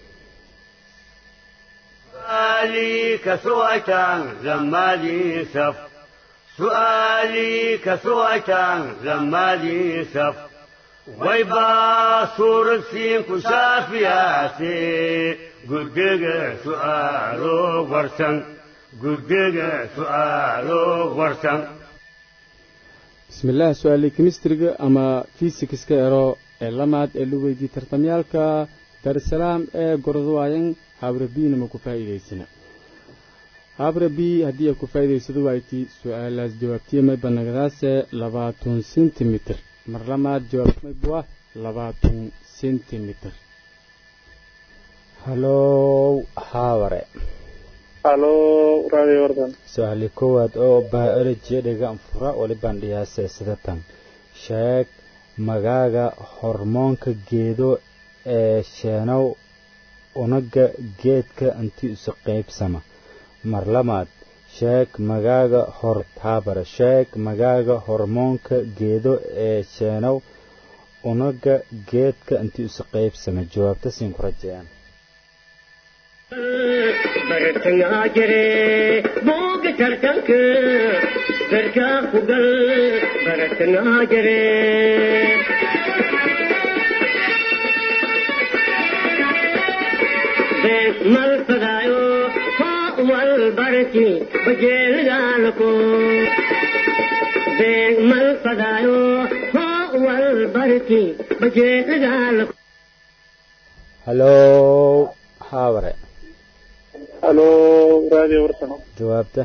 سؤالي كسوأتان لما لي سف سؤالي كسوأتان لما لي سف ويبا صور السين كشافياتي قدق سؤالو ورسن قدق سؤالو ورسن bismillaah su-aalii kemistriga ama fisikska ero ee lamaad ee la weydiiyey tartamyaalka daarasalaam ee gordawaayan habre b nama ku faa'iidaysana habre b haddii ay ku faa'iidaysado wayti su-aalaas jawaabtiya may banagdaase labaatan sentimitir mar lamaad jawaabtamay buwa labaatan sentimitir halow haabare halo raadi warsan su-aali koowaad oo biology dhigan fura walibaan dhiyaasee sidatan sheeg magaaga hormoonka geedo ee sheenow unaga geedka inti isu qaybsama mar lamaad sheeg magaaga hor haabare sheeg magaaga hormoonka geedo ee sheenow unaga geedka inti isu qaybsama jawaabta siin ku rajeeyaan bartangaa jire booga tartanka garkaa ku gal bartangaa jire been mal fadaayo hoo wal barki bajeelidaalako been mal fadaayo hoo wal barki bajeelidaalako halow haabare halo raadi warsan jawaabta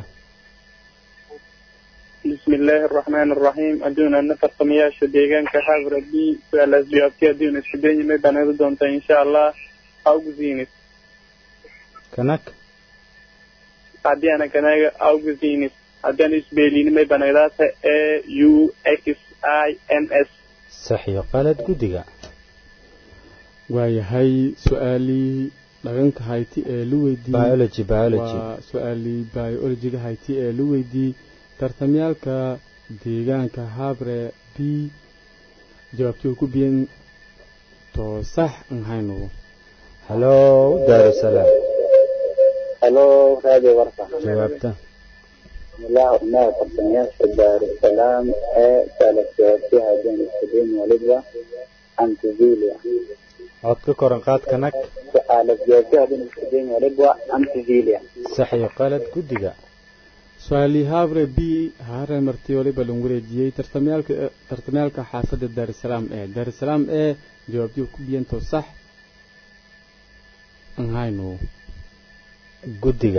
بسم الله الرحمن الرحيم أدونا نفر قمياش ديغان كحاضر بي سؤال جوابتي أدونا السدين ما بنادو دونتا إن شاء الله أو زينس kanak عدي أنا كناغا أو زينس عدي أنا إسبيلين ما بناداتا A U X I N S sax iyo qalad guddiga waayahay su-aalii dhaganka hayti ee la weydiiyey biology biology waa su-aalii biologiga hayti ee la weydiiyey tartamyaalka deegaanka habre b jawaabtii oo ku biyan to sax an hayno halow daarusalaam halo raadi warsan jawaabta بسم الله إنه ترتمياش دار السلام ee سؤالات جوابتي هدين اسكدين ولدوا أنتزيليا cod ka koran qaad kanak سؤالات جوابتي هدين اسكدين ولدوا أنتزيليا sax iyo qalad guddiga su-aalii habre b hare martii waliba lagu wareejiyey tartamyaalka tartamyaalka xaafadda daarusalaam ee daarusalaam ee jawaabtii oo ku biyan to sax an hayno guddiga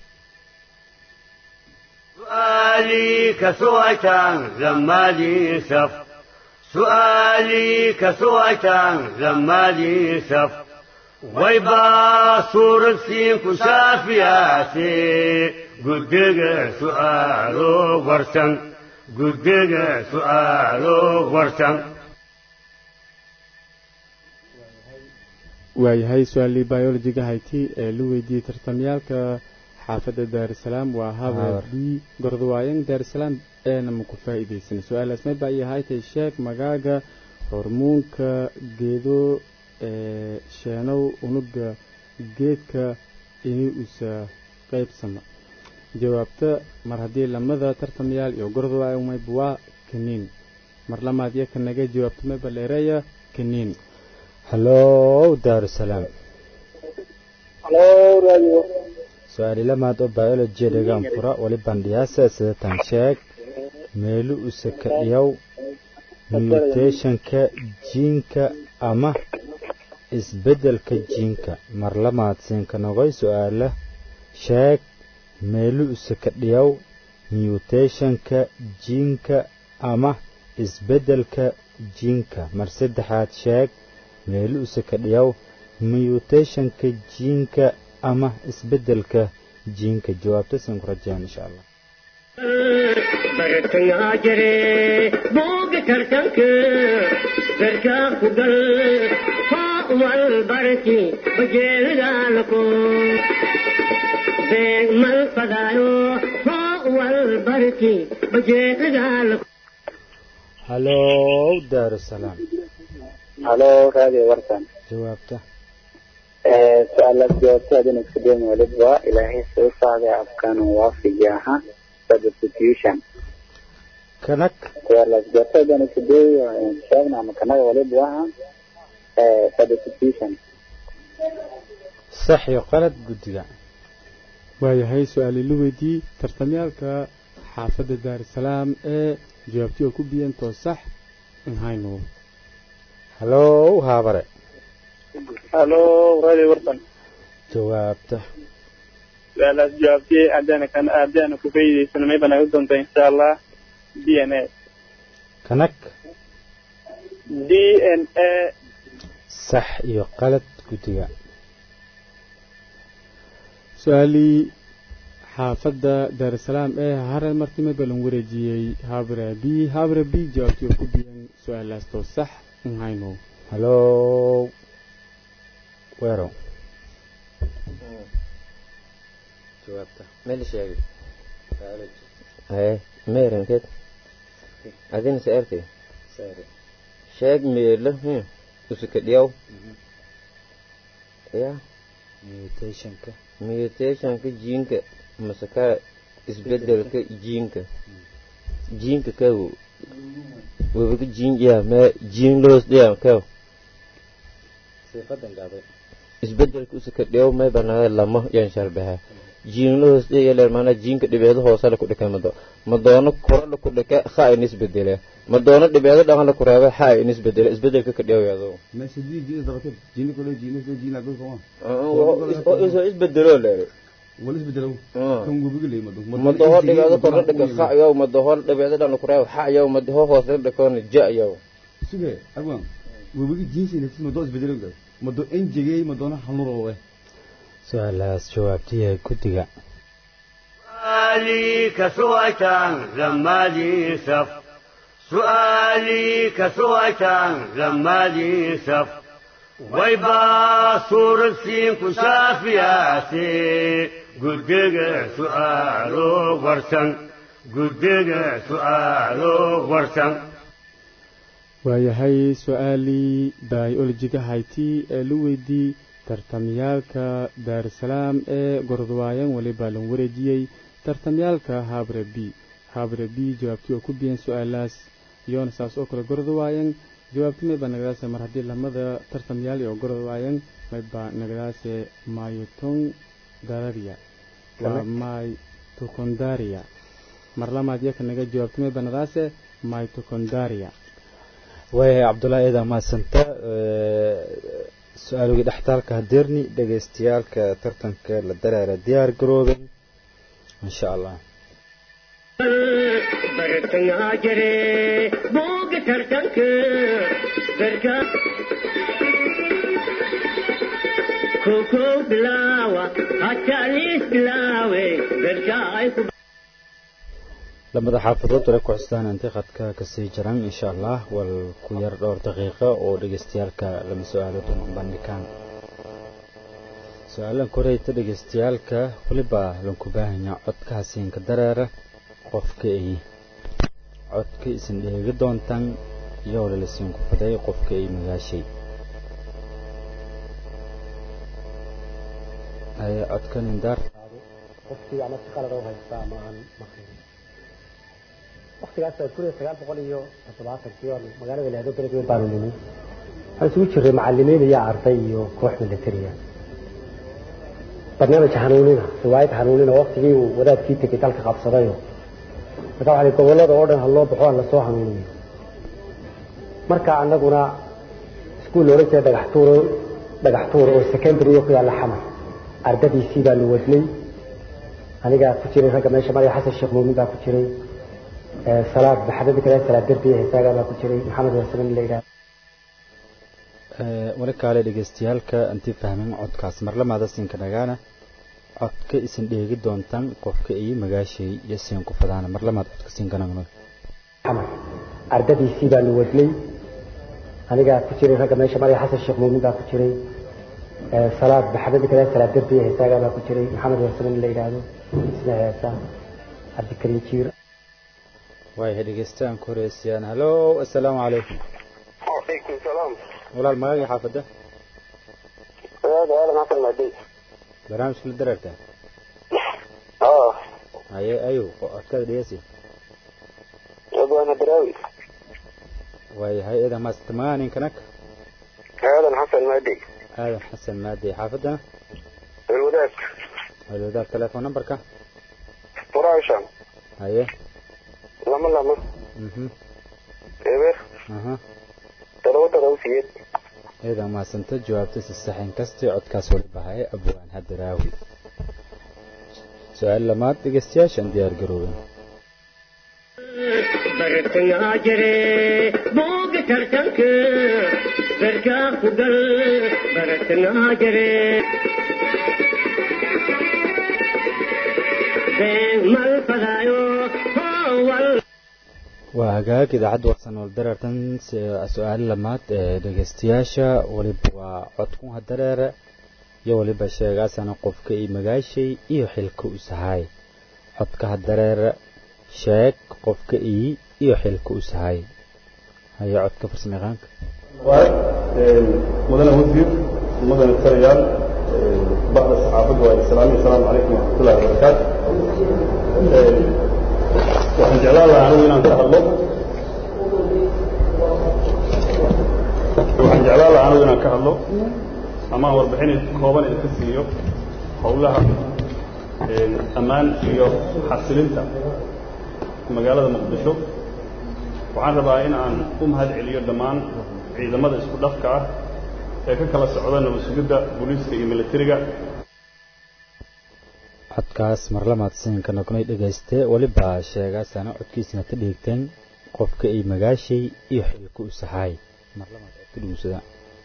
سؤالي كسوأتان لما لي سف سؤالي كسوأتان لما لي سف ويبا صور السين كشافياتي قدق سؤالو ورسن قدق سؤالو ورسن waayahay su-aalii biologiga hayti ee la weydiiyey tartamyaalka xaafadda daarusalaam waa haber Haber. b gordawaayan daarusalaam eena maku faa'iidaysan su-aalaas may baa iyo haytay sheeg magaaga hormuunka geedo ee sheenow unuga geedka ini usa qaybsama jawaabta mar haddii lamada tartamayaal iyo gordawaayan mayba waa kaniin mar lamaad iyo kanaga jawaabta mayba dheereeya kaniin hallow daarusalaam halo radio su-aali lamaad oo biology dhegaan fura wali bandhiyaasa sidatan sheeg meelu usaka dhiyaw mutationka jiinka ama isbeddelka jiinka mar lamaad siinka noqoy su-aala sheeg meelu usaka dhiyaw mutationka jiinka ama isbeddelka jiinka mar saddexaad sheeg meelu usaka dhiyaw mutationka jiinka ama isbeddelka jiinka jawaabta siin ku rajayaan insha allah bartangaa jire booga tartanka garkaa ku gal foo wal barki bajeelidaalako beeg mal fadaayo foo wal barki bajeelidaalako hallow daarusalaam halo radio warsan jawaabta su-aalaad jawaabta hadin isku daymi waliba ilaahay soo saaday afkaan waafijaha substitution kanag su-aalaad jawaabta hadin isku day sheegna ama kanaga waliba waha substitution sax iyo qalad guddiga waayahay su-aalii la weydiiyey tartamyaalka xaafadda daarusalaam ee jawaabtii oo ku biyeen too sax in hayno hallow haabare halo radio warsan jawaabta su-aalaas jawaabtiyey haddana kan haddana ku faa'iidaysano mayba naga doonta insha allah d n a kanag d n a sax iyo qalad guddiga su-aalii xaafadda daarusalaam ee harar martime balan wareejiyey habre b habre b jawaabtii oo ku biyeen su-aalaas too sax in hayno hallow weerow jawaabta meel sheegay haye meerankeed adina se arkay sheeg meelo hmm, usuka dhiyaw ya mutationka mutationka jiinka masaka isbedelka jiinka jiinka kaw wabaga jiin ya ma jiin loos dhiya kaw siiqadan gaaday isbedelka usuka dhiyaw may banaa lama yan sharbaha jiin loos dhiya leer maana jiinka dhibeedo hoose la ku dhikay mado ma doono koro la ku dhika kha in isbedele ma doono dhibeedo dhaqan la ku reeba xa in isbedele isbedelka ka dhiyaw yaado meesha jii jiina dabatay jiina kale jiina kale jiina kale kama oo isbedelo leer wala isbedelo Ah. kan gubiga leey madu ma doho dhibeedo koro dhika kha yaw ma doho dhibeedo dhaqan ku reeba xa yaw ma doho hoose dhikoon ja yaw suge agwan gubiga jiinsi nafsi madu isbedelo gal madu enjegey madona hanuro su-aalahaas jawaabtiya guddiga سؤالي كسويتا لما لي سف سؤالي كسويتا لما لي سف ويبا صور السين كشافياتي قدق سؤالو ورسن قدق سؤالو ورسن waayahay su-aalii biologiga hayti ee la weydiiyey tartamyaalka daarusalaam ee gordwaayan weliba lan wareejiyey tartamyaalka habre b habre b jawaabtii oo ku biyeen su-aalaas iyoona saas oo kale gordwaayan jawaabti mayba nagadaase mar haddii lamada tartamyaal oo gordwaayan mayba nagadaase mayoton dararia waa mitocondaria mar lamaad yaka naga jawaabti mayba nagadaase mitocondaria waayahay cabdullaahi eedaa mahadsanta su-aalogii dhextaalka hadeerni dhegaystayaalka tartanka la dareera diyaar garoobay insha allah bartangaa jire booga tartanka garka koko bilaawa hataa liis bilaawe garka ay ku lamada xaafadood wale ku xustaan intay khadka kasii jiraan insha allah wal ku yar dhowr daqiiqo oo dhegaystayaalka lama su-aalood una bandhigaan su-aalan koreyta dhegeystayaalka weliba lanku baahanyaa codka hasiinka dareera qofka ay codka isin dheegi doontaan iyo walaalasiinku faday qofka ay magaashay haye codkan indaar waqtiga ama si qalad u haysta ama aan maqlin waqtigaas kun iyo sagaal boqol iyo toddobaatankii oo magaalada leedo bered weyn baanu nimi waxaan isugu jiray macalimiin iyo arday iyo koox militariya barnaamij hanuunina riwaayad hanuunina waqtigii uu wadaadkii tegay dalka qabsadayo marka waxaa gobolada oo dhan ha loo baxo aan lasoo hanuuniyo marka annaguna iskuul oran jiray dhagax tuur dhagax tuur oo secondary ku yaalla xamar ardadiisii baanu wadnay anigaa ku jiray ragga meesha maraya xasan sheekh muumin baa ku jiray salaad maxamed kale salaad derbiya heesaagaa baa ku jiray maxamed wasalan la yidhaha wali kaale dhegeystayaalka intii fahmin codkaas marlamaada siinka dhagaana codka isin dheegi doontaan qofka iyo magaashay iyo siin ku fadaana marlamaad codka siin ganagno xamar ardadiisii baanu wadnay anigaa ku jiray ragga meesha maraya xasan sheekh muumin baa ku jiray salaad maxamed kale salaad derbiya heesaagaa baa ku jiray maxamed wasalan la yidhaahdo isna heesa cabdikariim jiir waayahay dhegeystaan ku horeysayaan halo assalaamu calaykum وعليكم السلام walaal magagii xaafadda هذا اهلا حسن مهدي barnaamijka la dareertaa اه haye ayow codkada dhegeysi ابو انا دراوي waayahay eedan maastamaaninkanak هذا حسن مهدي aadan xasan maadey xaafadda الوداد walwadaag telefoon numberka قراشا haye لما لما mhm ايبر aha تلو تلو سيد eedan maasanta jawaabta si saxin kastii codkaas wali bahaye abwaan hadaraawi su-aal lamaad dhegeystayaashan diyaar garoobin bartangaa jire booga tartanka barkaa ku gal bartangaa jire been mal fadaayo howal waa hagaag idaacadda warsan wal dareertan su-aal lamaad ee dhegeystayaasha waliba waa codkun hadareere iyo waliba sheegaasana qofka iyo magaashay iyo xilka u sahay codka hadareere sheeg qofka iyo iyo xilka u sahay haye codka farsamayaqaanka مدن وزير مدن التريال بعض الصحافة والسلام السلام عليكم ورحمة الله وبركاته waxaan jeclaan lahaa anigu inaan ka hadlo waxaan jeclaan lahaa anigu inaan ka hadlo ama aan warbixin kooban idinka siiyo howlaha ammaan iyo xasilinta magaalada muqdisho waxaan rabaa in aan u mahad celiyo dhammaan ciidamada isku dhafka ah ee ka kala socda nabad sugidda booliiska iyo militariga codkaas marlamaad siinka nognay dhegayste weliba sheegaasana codkiisina ka dhiigteen qofka ay magaashay iyo xilka u saxaay marlamaad codka dhuusada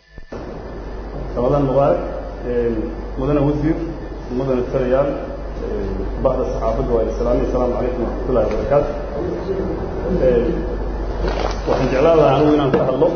رمضان مبارك مدن وزير مدن التريال بعض الصحافة والسلام السلام عليكم ورحمة الله وبركاته waxaan jeclaan lahaa anigu inaan ka hadlo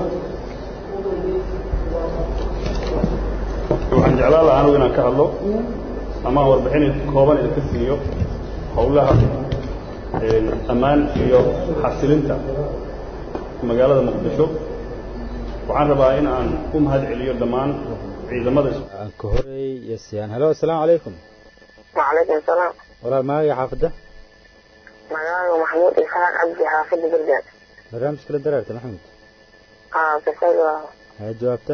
waxaan jeclaan lahaa anigu inaan ka hadlo ama aan warbixin kooban idinka siiyo howlaha ammaan iyo xasilinta magaalada muqdisho waxaan rabaa in aan u mahad celiyo dhammaan ciidamada aan ka horeey yasiyaan halo assalaamu calaykum وعليكم السلام walaal magagii xaafadda مقاله محمود إسحاق عبدي حافظ بردان barnaamijka la dareerta maxamed اه بسيط haye jawaabta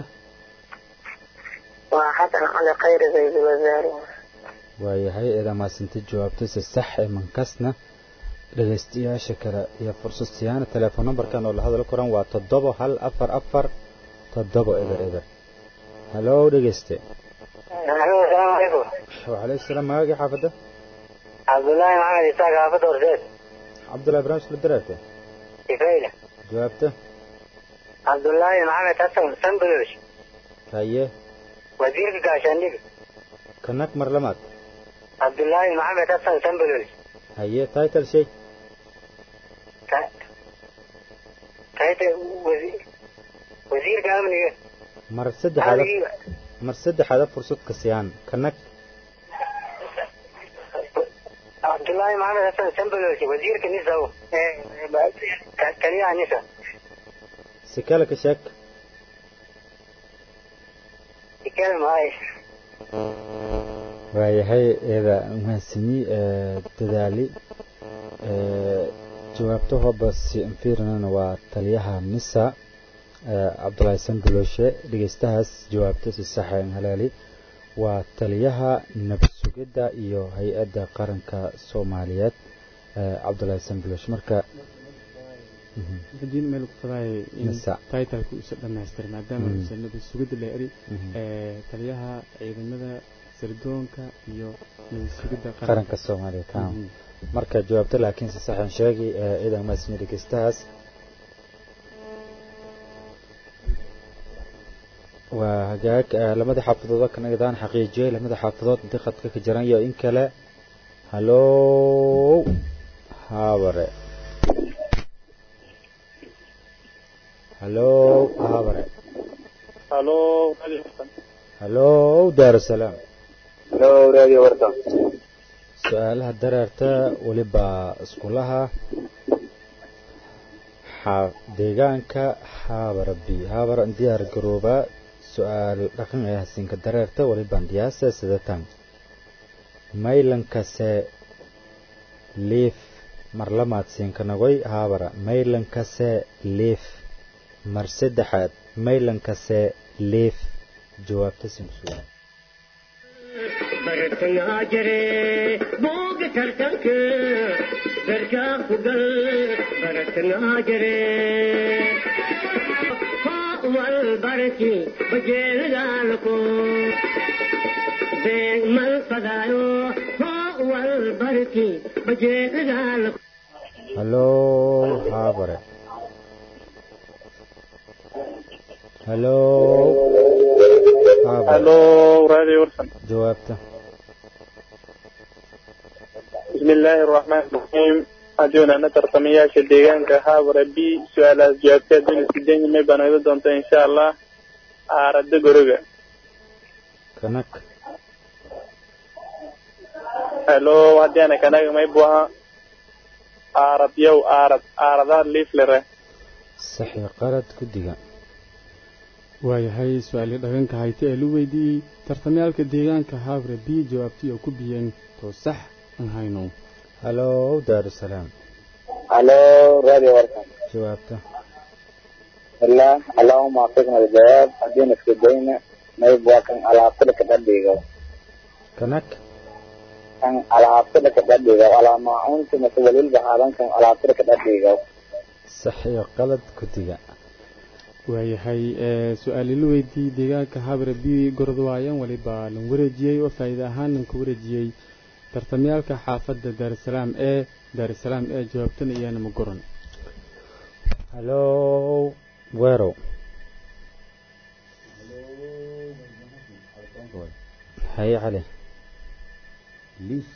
وحسن على خير زي الوزاري waayahay eedaa maasanta jawaabta si sax ee mankasna dhegaystayaasha kale iyo fursad siyaana telefoon numberkan oo la hadal koran waa toddoba hal afar afar toddoba eber eber halo dhegeyste السلام عليكم وعليكم السلام magagii xaafadda عبد الله محمد إسحاق حافظ ورزيد cabdullahi barnaamijka la dareerta كفايلة jawaabta عبد الله محمد حسن سنبلوش haye وزير كاشانديك kanak mar lamaad عبد الله محمد حسن سنبلوش haye title shay كايت وزير وزير كامل mar saddexaad mar saddexaada fursad ka siiyaan kanag cabdullaahi maxamed xasan sambaloshi wasiirka nisa taliyaha nisa si kale ka sheeg ikeel mahay waayahay eeda mahadsanyi dadaali jawaabtahooba si infirinana waa taliyaha nisa cabdulaahi sanbaloshe dhegeystahaas jawaabta si saxeen halaali waa taliyaha nabad sugidda iyo hay-adda qaranka soomaaliyeed cabdulaahi sanbaloshe marka hadii meel ku fadaay in titleka uusa dhamaystira maadaama uusa nabad sugidda la eri taliyaha ciidamada sirdoonka iyo nabad sugidda qaranka soomaaliyeed marka jawaabta laakiin si saxan sheegi ciidan mahadsanyi dhegeystahaas waa hagaag lamada xaafadood waa kanagdaan xaqiijiyey lamada xaafadood intii khadka ka jiran iyo in kale hallow haabare hallow haabare halo hallow daarusalaam halo radio warsan su-aalaha dareerta weliba iskulaha deegaanka haabara b haabara diyaar garooba su-aal dhaqan ee hasiinka dareerta waliban dhiyaasa sidatan maylankase liif mar lamaad siinka nagoy haabara maylankase liif mar saddexaad maylankase liif jawaabta sinkusuga bartangaa jire booga tartanka berkaa ku gal bartangaa jire wal barki bajeelagaalko beeg mal fadaayo wal barki bajeelagaalko hallow haabare hallow halo radio warsan jawaabta بسم الله الرحمن الرحيم أدونا نتر طمياش الديغان كهابر بي سؤال جوابتها دون السدين ما يبان إذا دونت إن شاء الله أرد قرقة كنك هلو هدي أنا كنك ما يبوها أرد يو أرد أرد ليف لره صحي قرد كدقة waayahay su-aalii dhaqanka hayte ee lu weydiiyey tartamyaalka deegaanka habre b jawaabtii oo ku biyeen too sax aan hayno hallow daarusalaam halo radio warsan jawaabta الله اللهم وفقنا الجواب أدينا في دينا ما يبغى كان على عقل كتبديغو كنك كان على عقل كتبديغو على ما أنت مسؤول البحاران كان على عقل كتبديغو صحيح قلد كدقة waayahay su-aali la weydiiyey deegaanka habre b gorod waayan waliba lan wareejiyey oo faa'iide ahaan lanka wareejiyey tartamyaalka xaafadda daarusalaam ee daarusalaam ee jawaabtana iyana ma goran hallow weerow haye cali liif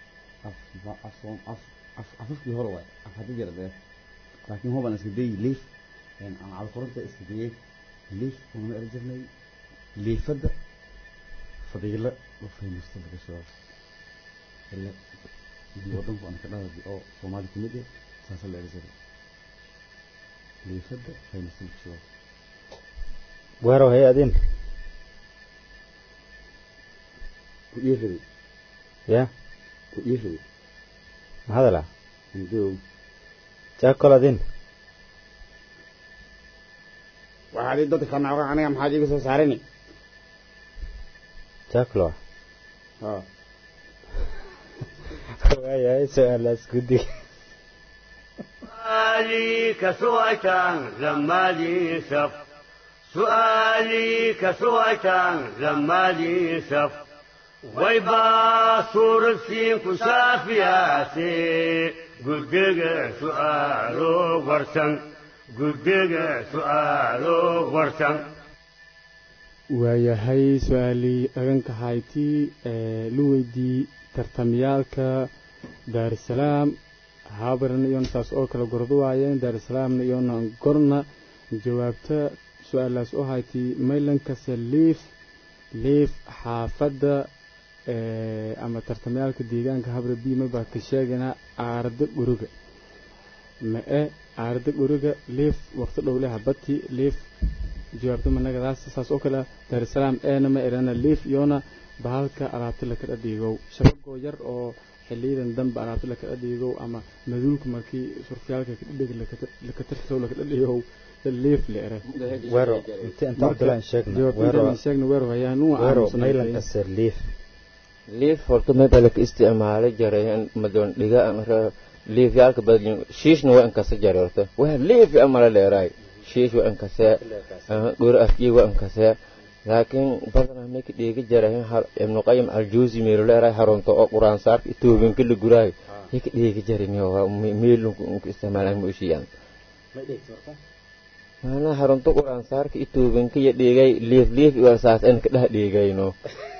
afafkii hore waay af hadii jira dee laakiin hoban iska dayi liif aan calquranta iska dayay liif unama eri jirnay liifadda fadiilo u fahmaysta laga soo ile wadanku aan ka dhahadi oo soomaali kamid eh saasa la eri jiray liifadda fahmaysta laga soo weerow haye adin ku iifiday ya ku iifiday mahadala indow jaakol adin waxaad ii dadka kanacga aniga maxaad iiga soo saarani jaaklo ha waayahay su-aalaas guddiga سؤالي كسويتان لما لي سف سؤالي كسويتان لما لي سف ويبا صور السين كشافياتي قدق سؤالو ورسن قدق سؤالو ورسن waayahay su-aalii dhaganka haytii ee la weydiiyey tartamyaalka daarusalaam haabarna iyona saas oo kale gordo waayeen daarusalaamna iyona gorna jawaabta su-aalaas oo haytii maylankase liif liif xaafadda ama tartamayaalka deegaanka habre b mabaa ka sheeganaa aarda guriga ma-e aarda guriga liif waqti dhowle habati liif jawaabta managadaas saas oo kale daarusalaam eena ma erana liif iyona bahalka alaabta lakala dhiigow shabagoo yar oo xiliyadan dambe alaabta lakala dhiigow ama maduulka markii surfyaalka kadhig lakatarsow lakala dhiigow liif la ere wero inta inta abdullahi sheegna wero sheegna wero hayaan wero maylanka ser liif liif horta maba laka isticmaalo jaray madoon dhiga liif yaalka badin shiishna waa inkasa jaray horta waa liif amala leeraay shiish waa inkasee dhur afjii waa inkasee laakiin badanaa mayka dheegi jarahin ibnu qayim aljuusi meelo leeraay haronto oo quraan saarka itoobinka la guraayo yaka dheegi jarin meelunku isticmaalaan ma oshiyaan maanaa haronto quraan saarka itoobinka iyo dheegay liif liif iwasaas in ka dheh dheegayno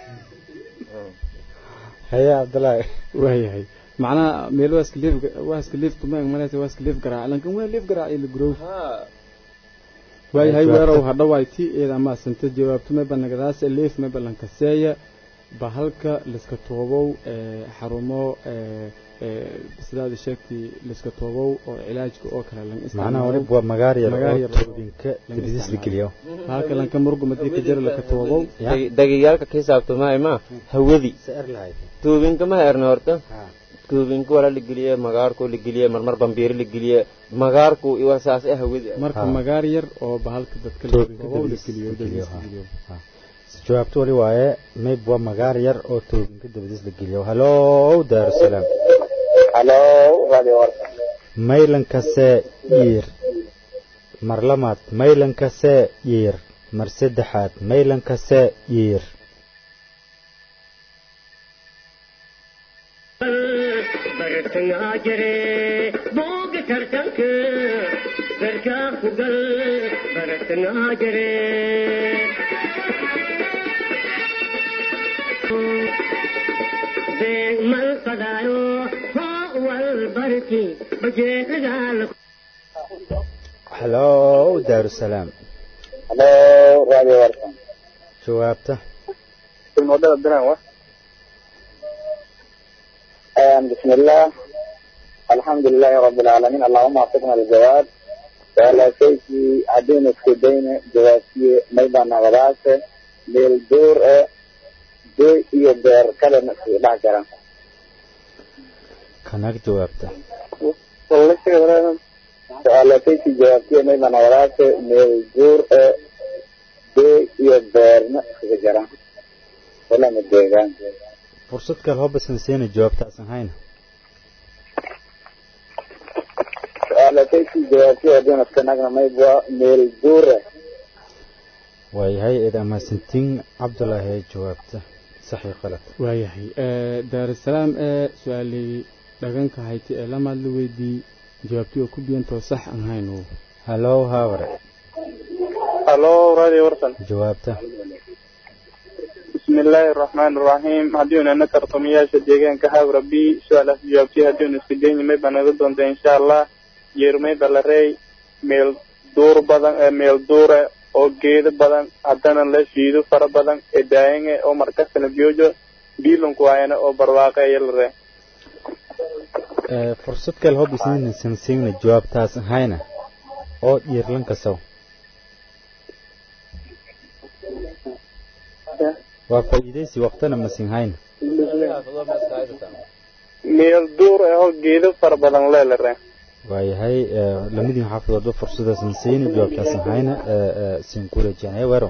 haye cabdillaahi waayahay macnaha meel waaska liif waaska liif tuma malaysa waaska liif garaac lankan waa liif garaac ila gurow waayahay weerow hadhawayti eed ama santa jawaabto meba nagadaas liif meba lankaseeya bahalka liska toobow xarumo sidaad sheegtay liska toobow oo cilaajka oo kale lan macnaha waliba waa magaar yar oo toobinka dibidis la geliyo bahalka lanka murgumadii ka jira laka toobow dagiyaalka ka hisaabtamaayo ma hawadi toobinka ma erna horta toobinka wala la geliye magaarku la geliye marmar bambiiri la geliye magaarku iwasaas ah hawadi marka magaar yar oo bahalka dadka la geliyo jawaabto wali waaye mayb waa magaar yar oo toobinka dabadiis la geliyo halow daarusalaam halow radio warka maylankasee yiir mar lamaad maylankasee yiir mar saddexaad maylankasee yiir bartangaa jire booga tartanka garkaa ku gal bartangaa jire beeg mal fadaayo hoo wal barki bajeedaal halow daarusalaam halow radio warka jawaabta wadada bilan wa بسم الله الحمد لله رب العالمين اللهم وفقنا للجواب ولا شيء عدين السودين جواسية ميدان غراس للدور دي iyo beer kale nasi dhex jira kanag jawaabta su-aalataysi jawaabtiya maydaan walaase meel duur e dee iyo beerna isuga jira walama deegaan fursad kale hobasan seena jawaabtaasan hayna su-aalataysi jawaabtiya adinaskanaagna maydwa meel duure waayahay eed amaasantiin cabdulaahi ee jawaabta saxii qalad waayahay daarusalaam ee su-aalay dhaganka hayti ee lamaad la weydii jawaabtii oo ku biyantoo sax aan hayno halow haaware halow radio warsan jawaabta بسم الله الرحمن الرحيم هدينا نكر طمياش ديغان كهاب ربي سؤال جوابتي هدينا سكدين ميبا نغدون إن شاء الله يرمي بلاري ميل دور بدن ميل دور oo geedo badan haddana la shiido fara badan ee daayanga oo markastana biyoojo biilunku waayana oo barwaaqe yalare fursad kale hobisan siina jawaabtaas hayna oo dhiirlan kasaw waa faa'iidaysi waqtana masin hayna meel duur ahoo geedo fara badan leelare waayahay lamidin xaafadoodba fursadaasan siina jawaabtaasan hayna sin kula janaya wero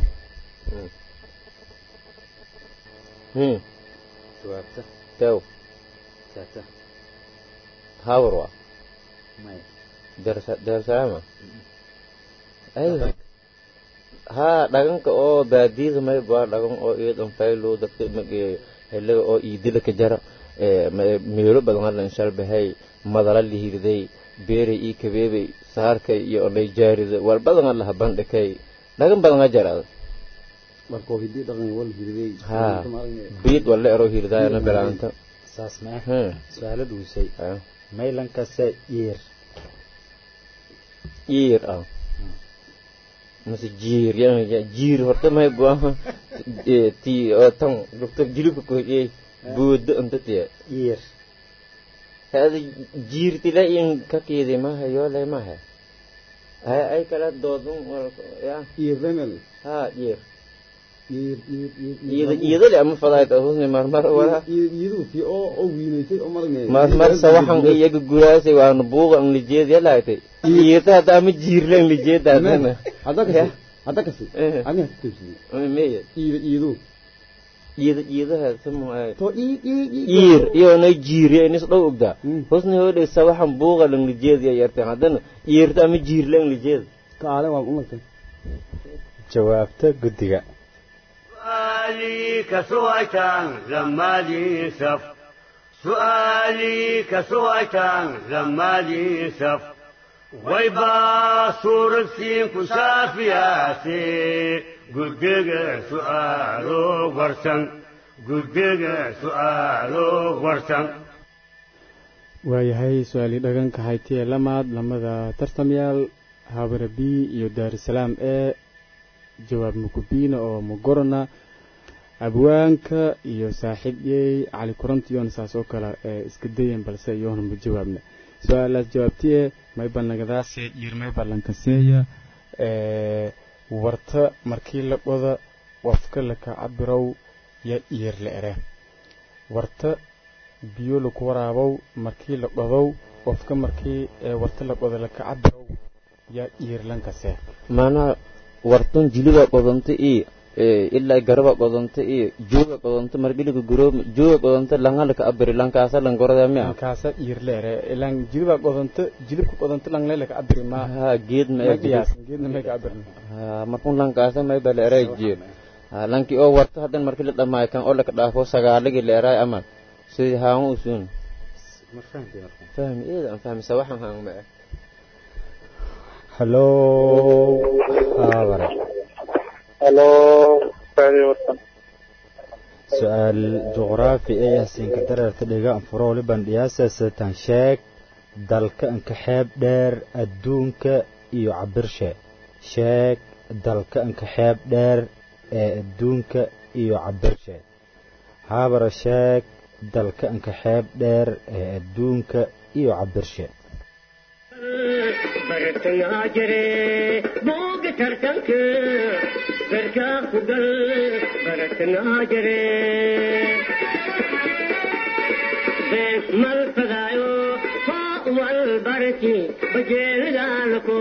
jawaabta tew tata hawarwa may daarusalaama aywa haa dhaganka oo baadiyada may baa dhagan oo iyadan faylo dadka mage helaga oo iidila ka jara meelo badan hadlan shalbahay madala lihirday beeray ii kabeebay saarkay iyo onay jaarida wal badan allaha bandhikay dhagan badan a jarada markoo hidii dhaqan wal hirday haa biid walla ero hirdaayana bilaanta saas ma ah su-aalo dhuusay maylankase iir iir ah mase jiir ya jiir horta may buaha ti oo tan doctor jilibka kohiyey boodo unta tiya jiir hada jiirtila in kakeedi maha yoole maha ay ay kala doodun ya jiir remel ha jiir jiir jiir iyada iyada le ama fadaayt ahusni marmar wala iyadu ti oo oo wiinaysay oo marne marmar sawaxan iyaga guraasay waana buuqa ang lijeed yalaaytay iyata hada ama jiirle ang lijeed hadana hadda kasi hadda kasi ani hattusi meya iyada iyadu iyada iyadaha samu ay to ii ii iir iyo na jiiriya inis dhow ogdaa husni hode sawaxan buuqa lang lijeed ya yartay hadana iyarta ama jiirle ang lijeed kaale waa umartay jawaabta guddiga سؤالي كسويتان لما لي سف سؤالي كسويتان لما لي سف ويبا صور السين كسافياتي قدق سؤالو ورسن قدق سؤالو ورسن waayahay su-aalii dhaganka haytiye lamaad lamada tartamyaal habara b iyo daarusalaam ee jawaab mukubiina oo mugorona abwaanka iyo saaxiibyey cali kurantiyoona saas oo kale ee iska dayen balse iyoona ma jawaabna su-aalaas jawaabtiye mayba nagadaase yir mayba lankaseeya warta markii la qoda wafka laka cabirow ya iyir la ere warta biyo laku waraabow markii la qodow wafka markii warta la qoda laka cabirow ya iyir lankase maanaha wartan jiliba qodonta iyo ilaa garaba qodonta iyo jooga qodonta margiliga guro jooga qodonta langalaka abiri lankaasa langorada mia lankaasa iyirleere ilan jiliba qodonta jilibka qodonta langlelaka abiri ma ha geed ma qiyaas geedna may ka abirin ha markun lankaasa may bala eray jeed ha lanki oo warta hadan markii la dhamaayo kan oo laka dhaafo sagaalagi la eray amal sidii haama usuun fahmi eeda aan fahmi sawaxan haan ma hallo habare halo raadi warsan su-aal juqraafi ee yahsiinka dareerta dhiga anfuro waliban dhiyaasa sitan sheeg dalka anka xeeb dheer adduunka iyo cabirshe sheeg dalka anka xeeb dheer ee adduunka iyo cabirshe habara sheeg dalka anka xeeb dheer ee adduunka iyo cabirshe bartangaa jire booga tartanka garkaa ku gal bartangaa jire been mal fadaayo foo wal barki bajeelidaalko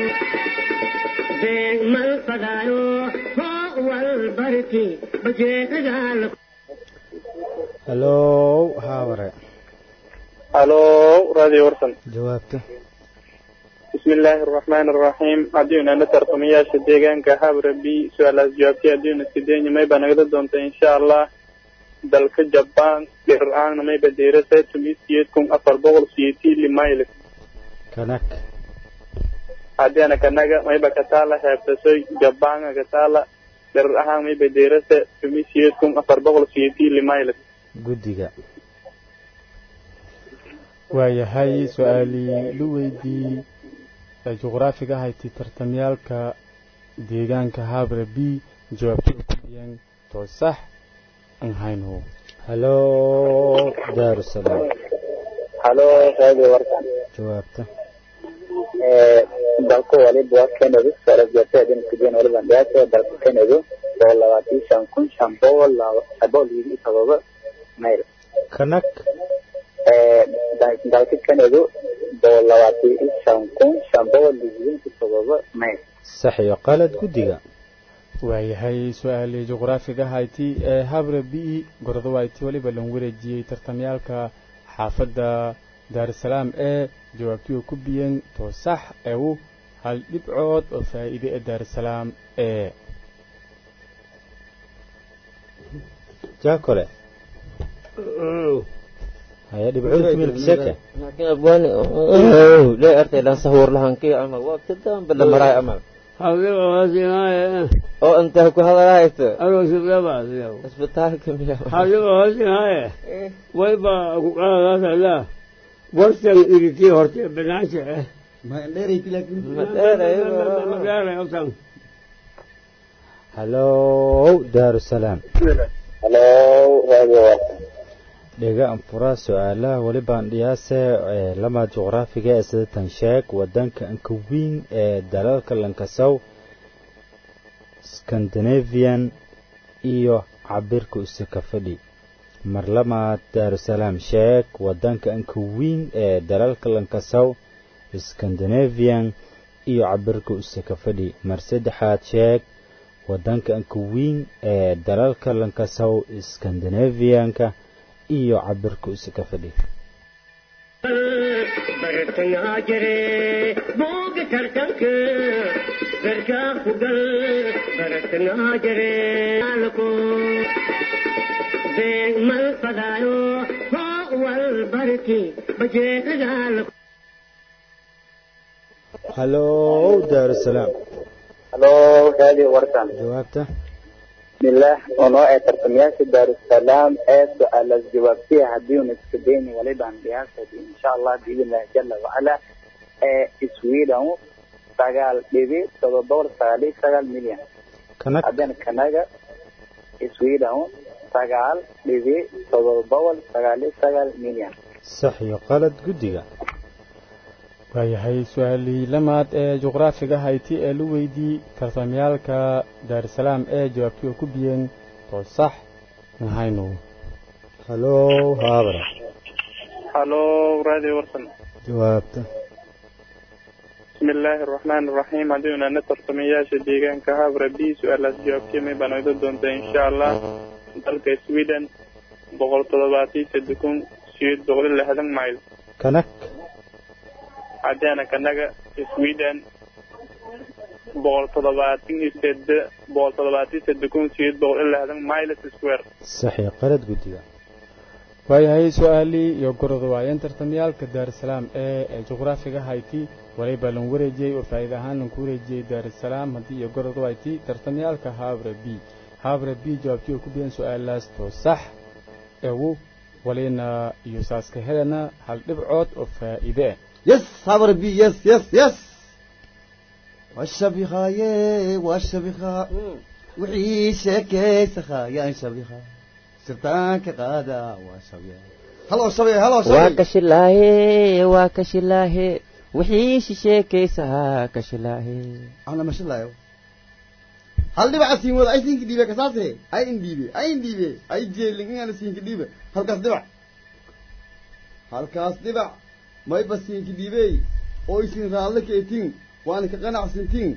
been mal fadaayo foo wal barki bajeelidaalko hallo habare halo raadi warsan jawaabta بسم الله الرحمن الرحيم عدينا نتر قمياش الديغان كهابر بي سؤال جوابتي عدينا سيديني ما يبقى نقدر دونتا إن شاء الله دلك جبان قرآن ما يبقى ديرسة تميس سيدكم أفر بغل سيتي لمايلك كنك عدينا كنك ما يبقى كتالة هابتسوي جبان كتالة قرآن ما يبقى ديرسة تميس سيدكم أفر بغل سيتي لمايلك guddiga waayahay su-aalii lu weydii ee juqraafiga hayti tartamyaalka deegaanka habre b jawaabtada ku dhiyeen too sax aan hayno hallo daarusalaam halo raadi warsan jawaabta dalka waliba waa kenadu sare jeerteedin kujeen waliba dhiyaasa dalka kenadu boqol labaatan shan kun shan boqol boqol iyo todoba mayl kanak dalka kenadu boqol labaatan shan kun shan boqol iyo todoba mayl sax iyo qalad guddiga waayahay su-aalii juqraafiga hayti ee habre b gordo wayti waliba lan wareejiyey tartamyaalka xaafadda daarusalaam ee jawaabtii ku biyeen too sax ewu hal dhibcood oo faa'iide ee daarusalaam ee jaakole haya dhibcood kumilka sheeke laakiin abwaani lee artay lan sahur lahankii amal waa kadaan bala maraay amal oo intaa ku hadalahayto isbitaalka miya wayba ku qaadaasaa warsan iriti horte banaasha eh ma dheerayti laakiin madheeray ogtan halow daarusalaam halo radio warsan dhega anfura su-aalaha weli baan dhiyaase ee lama juqraafiga ee sidatan sheeg wadanka anka weyn ee dalalka lankasow scandinavian iyo cabirka usika fadhi mar lamaad daarusalaam sheeg wadanka anka weyn ee dalalka lankasow scandinavian iyo cabirka usika fadhi mar saddexaad sheeg wadanka anka weyn ee dalalka lankasow scandinavianka iyo cabirka usika fadhi bartangaa jire booga tartanka garkaa ku gal bartangaa jire alko beeg mal fadaayo hoo wal barki bajeedagaalko halow daarusalaam halo radio warsan jawaabta bismillah onoo ee tartamayaasha daarusalaam ee su-aalaas jawaabtiya haddii una iska dayni walibaan dhiyaasadi insha allah biidnillahi jala wacala ee sweden sagaal dhibi todoba boqol sagaal iyo sagaal milyan kanag haddana kanaga sweden sagaal dhibi todoba boqol sagaal iyo sagaal milyan sax iyo qalad guddiga waayahay su-aalii lamaad ee juqraafiga hayti ee la weydii tartamyaalka daarusalaam ee jawaabtii oo ku biyeen too sax mahayno halow haabara halo radio warsan jawaabta bismi illaahi araxmaani araxiim haddii unaana tartamayaasha deegaanka habra b su-aalaas jawaabtiimay baan oga doontaa insha allah dalka sweden boqol toddobaatiyo saddex kun sideed boqol iyo lixdan mayl kanag haddaana kanaga sweden boqol toddobaatan iyo sede boqol toddobaatan iyo saddex kun sideed boqol iyo lixdan miles square sax iyo qalad guddiga waayahay su-aalii iyo gorod waayeen tartamyaalka daarusalaam ee ee juqraafiga hayti waliba lan wareejiyey oo faa'iida ahaan lan ku wareejiyey daarusalaam haddii iyo gorod wayti tartamyaalka haabra b haabra b jawaabtii oo ku biyeen su-aalaas too sax ewu walina iyo saaska helana hal dhibcood oo faa'iide ah yes habar b yes yes yes washabikhaye washabikha wixii sheekaysakhayaan shabikha sirtaanka qaada waa shabiya halo shabiya halo waa shabiya kashilaahe waa kashilaahe wixii shisheekaysahaa kashilaahe ana mashalaayo hal dhibaca siin wada ay siinka dhiibe kasaase ay indhiibe ay indhiibe ay jeelin inaana siinka dhiibe halkaas dhibac halkaas dhibac mayba siinka dhiibey oo isin raalle keetin waana ka qanacsantin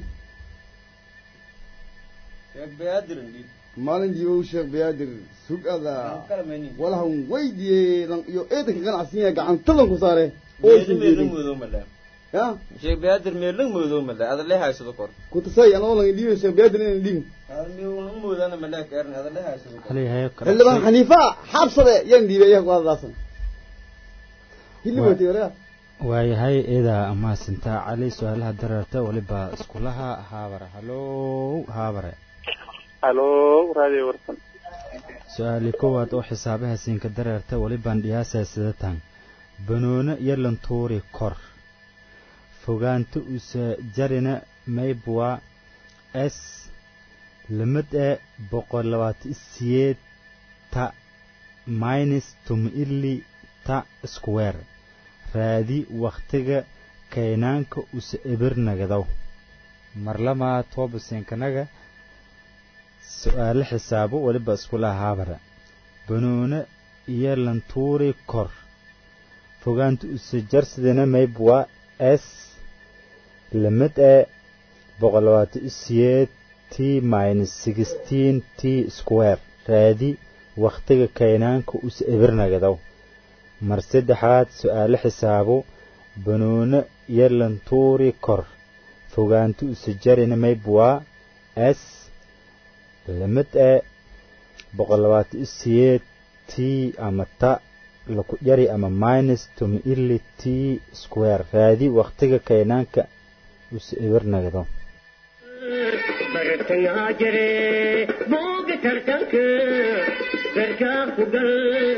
maalin dhiibow sheekh bayaadir sugada walahan weydiye lan iyo eedanka qanacsan yahay gacantadan ku saare oo isin jeelin ya sheekh baadir meelang moodo male adale haysado kor kutasay anoo lan dhiibay sheekh bayaadir inaan dhiibin meelang moodana male kaarin adale haysado kor xildhibaan xaniifa xaabsade yaan dhiibay iyaga kuadadaasan hilibati walaga waayahay idaa amaasintaa cali su-aalaha dareerta weliba iskulaha haabare halow haabare halo radio warsan su-aali koowaad oo xisaabaha siinka dareerta welibaan dhiyaasaa sidatan banoone iyo lantuuri kor fogaanta usa jarina maybwa s lamid e boqol labaatan siyeed ta minus tumili ta square raadi wakhtiga kaynaanka usa ebirnagadaw marlamaa toobasinkanaga su-aale xisaabo weliba iskulaha haabara banoone iyo lantuuri kor fogaanta usa jarsidina maybwa s lamid e boqol labaatan siyeed t minus sixteen t square raadi wakhtiga kaynaanka usa ebirnagadaw mar saddexaad su-aale xisaabo banoone iyo lantuuri kor fogaanta usa jarina maybwa s lamid e boqol labaatan siyeed t ama ta laku yari ama minus tumi ili t square raadi wakhtiga kaynaanka usa ebirnagdo bartangaa jire booga tartanka garkaa ku gal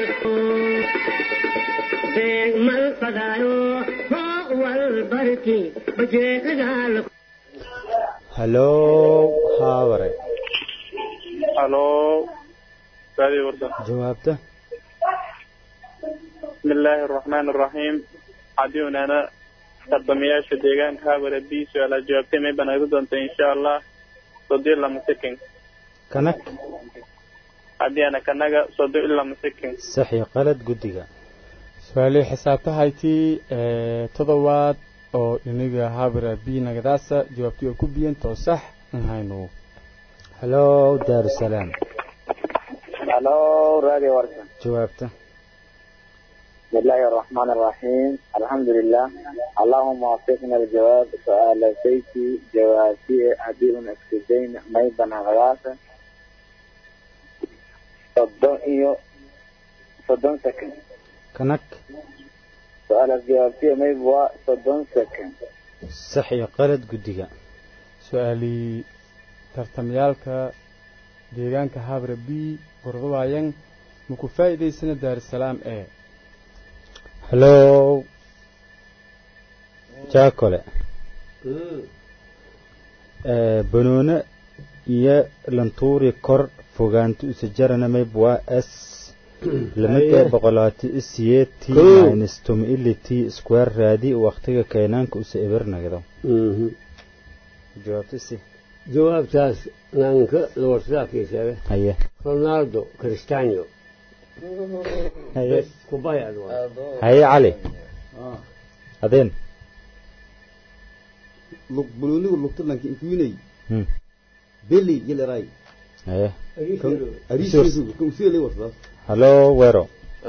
beeg mal fadaayo hoo wal barki bajeedagaal halow haabare halo raadiyo warsan jawaabta بسم الله الرحمن الرحيم عديونا أنا تربمياش ديغان هابر بي سؤال جوابتي مي بنا يقولون إن شاء الله صدي الله مسكين kanak عدي أنا كنغا صدي الله مسكين sax iyo qalad guddiga su-aalihii xisaabtahaytii ee todobaad oo iniga habra b nagadaasa jawaabtii oo ku biyan too sax in haynu halo daarusalaam halo radio warsan jawaabta بسم الله الرحمن الرحيم الحمد لله اللهم وفقنا الجواب سؤال سيتي جوابي عديد اكسدين ميبنا غلاسة صدون إيو صدون سكن kanak سؤال جوابتي ميبوا صدون سكن sax iyo qalad guddiga su-aalii tartamyaalka deegaanka habra b gordawaayan maku faa'iidaysana daarusalaam ee halo jaakole ee banoone iyo lantuuri kor fogaanti usajarana maybwa s lamida boqolaati isiyeeti Kow. minus tumility square raadi waqtiga keenaanka usa ebernagdo jawaabta si jawaabtaas nanka lawarsadaakiisabe haye ronaldo cristiano haye kubay adwa haye cali adeen lug buluunigu lugtalanka inkuinay Hmm. beli yileray haye ariisiisu kumsiile wasdaas halo wero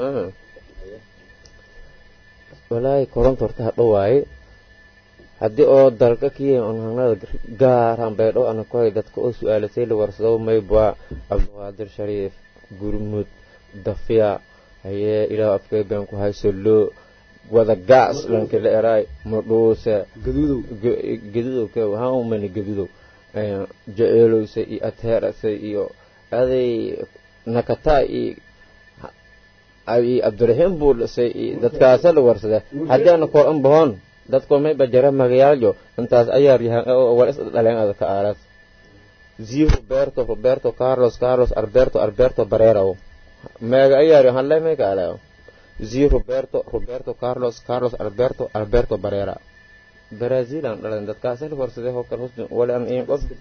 walaahi koronta horta hadho waaye haddii oo dalka kiya on hangnada gaaraan baydho ana kohay dadka oo su-aalasay la warsado maybwa cabdiqaadir shariif gurmud dafiya hayee ilaah afkay been ku haysolo wada gaas lanka la eraay madhuuse gaduudow gadudow ke waxaan u mani gadudow jeceelowsa iyo ateerasa iyo aday nakataa iyo iyo abdiraxiim buu dhisay iyo dadkaasa la warsada haddii ana kor an bahon dadko may bajara magayaaljo intaas ayaar yahan war is dhaleen ada ka aaras zi roberto roberto carlos carlos alberto alberto barerao meega ayaar yahan le may ka aleo zi roberto roberto carlos carlos alberto alberto barera brazil aan dhalan dadkaasa la warsaday hoo kale husni wala an in qof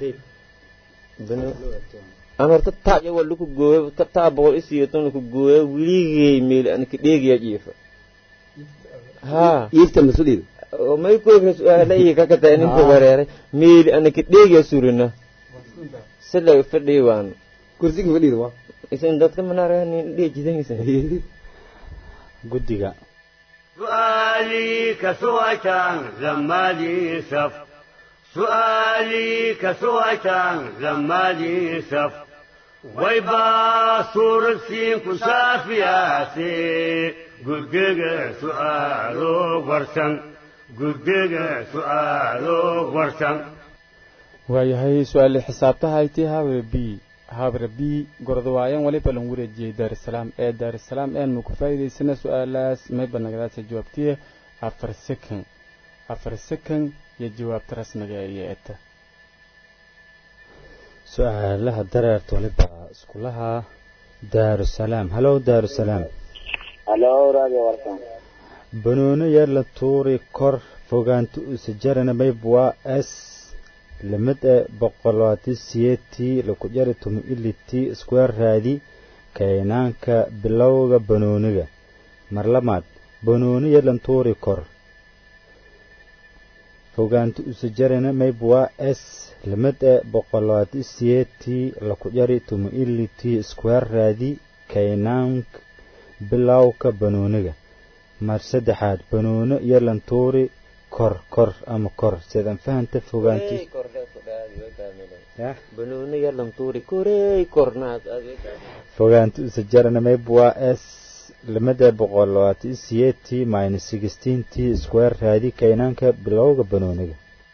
aan horta taaja waa laku gooyo ka taa boqol isiyoton laku gooyo wiligay meel aan ka dheegaya jiifa haa iifta masuliid oo may kooga su-aala iyo ka kataa ninka wareeray meel aan ka dheegaya surina sila fadhiyo waan kursiga fadhiida waa isan dadka manaranin dheejidaysa guddiga سؤالي كسويتان لما لي سف سؤالي كسويتان لما لي سف ويبا صور السين كسافياتي قدق سؤالو ورسن قدق سؤالو ورسن waayahay su-aali xisaabtahaytii habre b habre b gordawaayan waliba lan wareejiyey daarusalaam ee daarusalaam een maku faa'iidaysana su-aalaas mayba nagadaasa jawaabtiye afar second afar second iyo jawaabta rasmiga iyo eta su-aalaha dareerta waliba iskulaha daarusalaam halo daarusalaam halo radio warsan banoone yar la tuuri kor fogaanti usajarana maybwa s lamid e boqolaati siyeetii laku jari tumi iliti square raadi kaynaanka bilowga banooniga marlamaad banooni yar lan tuuri kor fogaanti usajarana maybwa s lamid e boqolaati siyeetii laku jari tumi iliti square raadi kaynaanka bilowka banooniga mar saddexaad banooni yar lan tuuri kor kor ama kor sidan fahanta fogaanti banooni yalan tuuri korey kornaas fogaanti usajarana maybwa s lamada boqol labaatan siyeetii minus sixteentii square raadi kaynaanka bilowga banooniga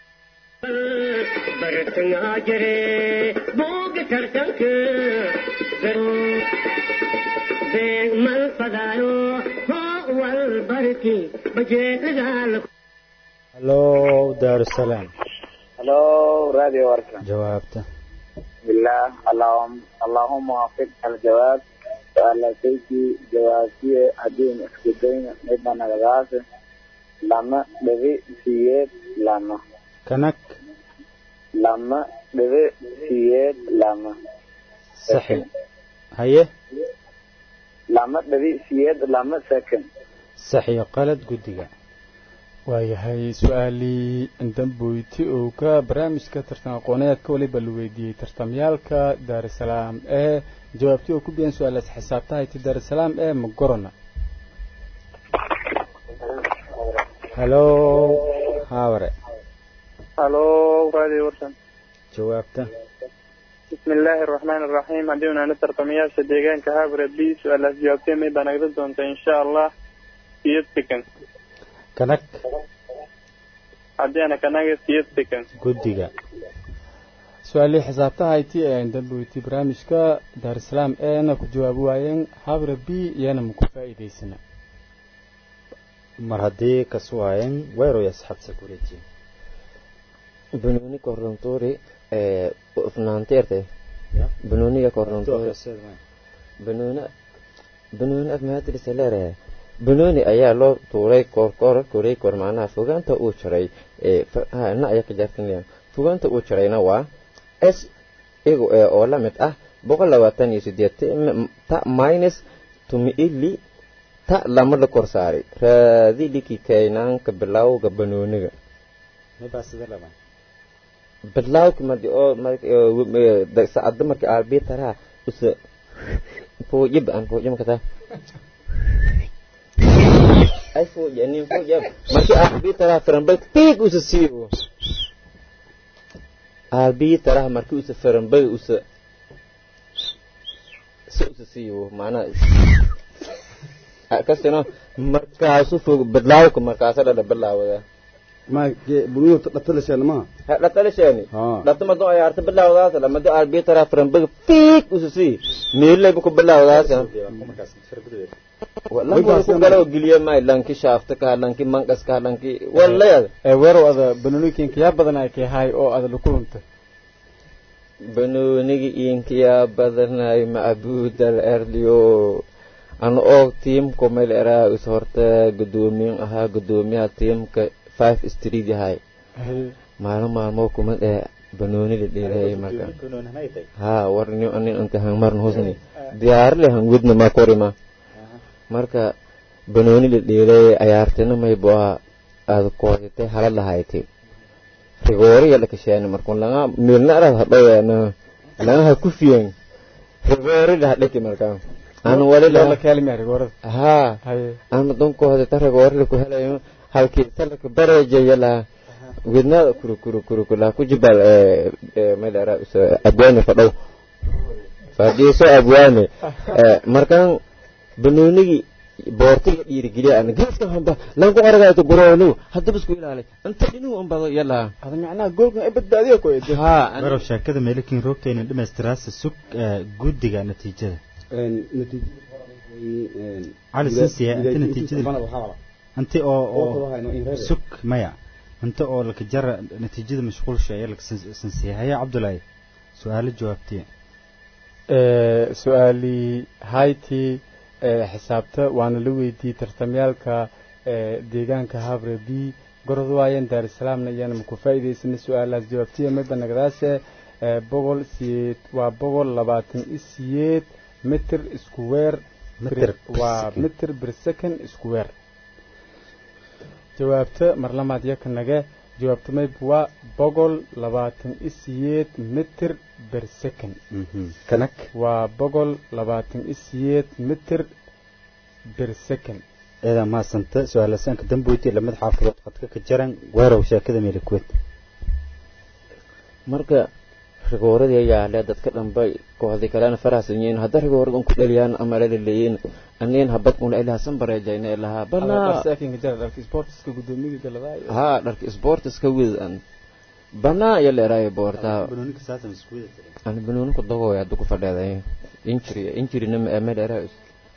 bartayaa jire booga tartanka beeg mal fadaayo hoo wal barki bajeedadaa halo daarusalaam halo radio warsan jawaabta بسم الله اللهم اللهم وفق الجواب سؤال سيدي جوابي أدين اسكتين نبنا نغاز لما دبي سيد لما kanak لما دبي سيد لما saxi haye لما دبي سيد لما سكن saxiyo qalad guddiga waayahay su-aalii damboyti oo ka barnaamijka tartan aqooneedka waliba la weydiiyey tartamyaalka daarusalaam ee jawaabtii oo ku biyan su-aalaas xisaabtahayti daarusalaam ee magorona halo haaware halo raadi warsan jawaabta بسم الله الرحمن الرحيم عندنا نتر طمياش ديغان كهابر بي سؤال جوابتين مي بنقدر دونتا إن شاء الله سيد سكن kanak عندنا كناغا سيد سكن guddiga su-aalii xisaabtahayti ee damboyti barnaamijka daarusalaam eena ku jawaabi waayeen habra b iyana maku faa'iidaysana mar haddii kasu waayen weeroy asxaabta ku wareejiye banooni korrontoori ee ufnaanteerte banooniga korrontoori banooni banooni afmahatirisa leedahay banooni ayaa loo tuuray koorkoor koray koor macnaha fogaanta uu jaray ee na ayaa ka jaartanaya fogaanta uu jarayna waa s igu ee oo la mid ah boqol labaatan iyo sideed ta minus tumiili ta lama la kor saaray raadiliki kaynaanka bilawga banooniga bilawki madi oo saacada marka arbitaraha usa fujib an fujib kata ay fuja nin fujib marka arbitaraha farambay tig usa siiyo arbitaraha marka usa farambay usa si usa siiyo macnaha kasino markaasu fog bilawka markaasa dhadha bilaawada ma bunuhu dhatalasheen ma dhatalasheen dhatama ay arta bilawdaas lamadi arbitra frambag fiik ususi meelay ku bilawdaas wallahi ku galo giliye may lanki shaafta ka lanki manqas ka lanki wallahi ee weerow ada banonikinka yaa badan ay kay hay oo ada lukulunta banonigi inkiya badanay macbuudal erliyo an og tiimku meel eraa is horta gudoomiyin ahaa gudoomiyaha tiimka five street yahay maalin maalmo kuma dhee banooni la dheelayay marka ha warni anin inta hangmarn husni diyaarle hangudna ma korima marka banooni la dheelayay ayaartina may boa aad koositay hala lahayti rigoori yala kasheeni markun langa milna arad hadhoweena langa ha kufiyen rigoori la hadhaki markaa aan wali la ha aan donkooda ta rigoori ku helayo halkii salka bareejayala widnaada kuru kuru kuru kula ku jibal madara abwaani fadhow fadhiiso abwaani markaan banoonigi boortiga dhiirigeliya ana geeska hamba lanku aragaato goroonu haddaba isku ilaalay inta dhinuu anbado yala ada macnaha goolkan ay badbaadiya ku eedo ha warow sheekada meelikin roogta inay dhamaystiraasa sug guddiga natiijada cali sinsiya inta natiijada inti oo oo sug maya inta oo laka jara natiijada mashquulsha ayaa laka sinsiya haya cabdulaahi su-aalo jawaabtiya su-aalii hayti xisaabta waana la weydiiyey tartamyaalka deegaanka habre b gorod waayan daarusalaamna iyana maku faa'iidaysana su-aalahaas jawaabtiya midba nagadaase boqol siyeed waa boqol labaatan i siyeed mitir square waa mitir bir second square jawaabta marlamaad yaka nage jawaabta mayb waa boqol labaatan i siyeed mitir ber second kanak waa boqol labaatan i siyeed mitir ber second eedaa mahadsanta su-aalasaanka damboyti lamid xaafadood qadka ka jaran weerow sheekada meelikuwed marka rigooradii ayaa le dadka dhanba kooxdii kalena faraxsan yihiin hadda rigoorad un ku dhaliyaan ama la leeyiin aniin habad una ilaasan bareejayna ilahaa banaa ha dharka sportiska widan banaa iyo leeraayo boortaa ani banooni ku dagooya hadda ku fadheeday injury injuryna ma dheeraa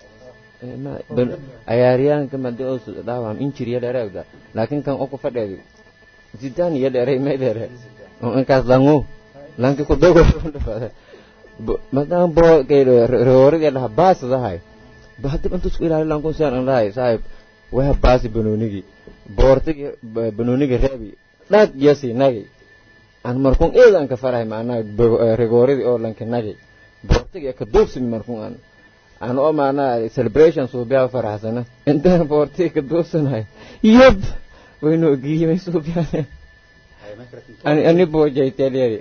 ayaaryaanka madi oo dhaawam injury ya dheeraagda laakiin kan oo ku fadheeday zidane iyo dheeray ma dheere oo inkaas langu lanki ku dogo dhafada madan bo kaylo reoridi dhaha baasadahay bahadib intu isku ilaali lankun sian an dhahay saaxib waha baasi banoonigi boortigi banoonigi reebi dhag yasi nagi an markun eedan ka farahay macnaha regooridi oo lanki nagi boortigi ka duubsimi markun an an oo macnaha celebration suubiyaa faraxsana intaan boortigi ka duubsanahay yab wayno giyimay suubiyaane ani ani boojayteelyeri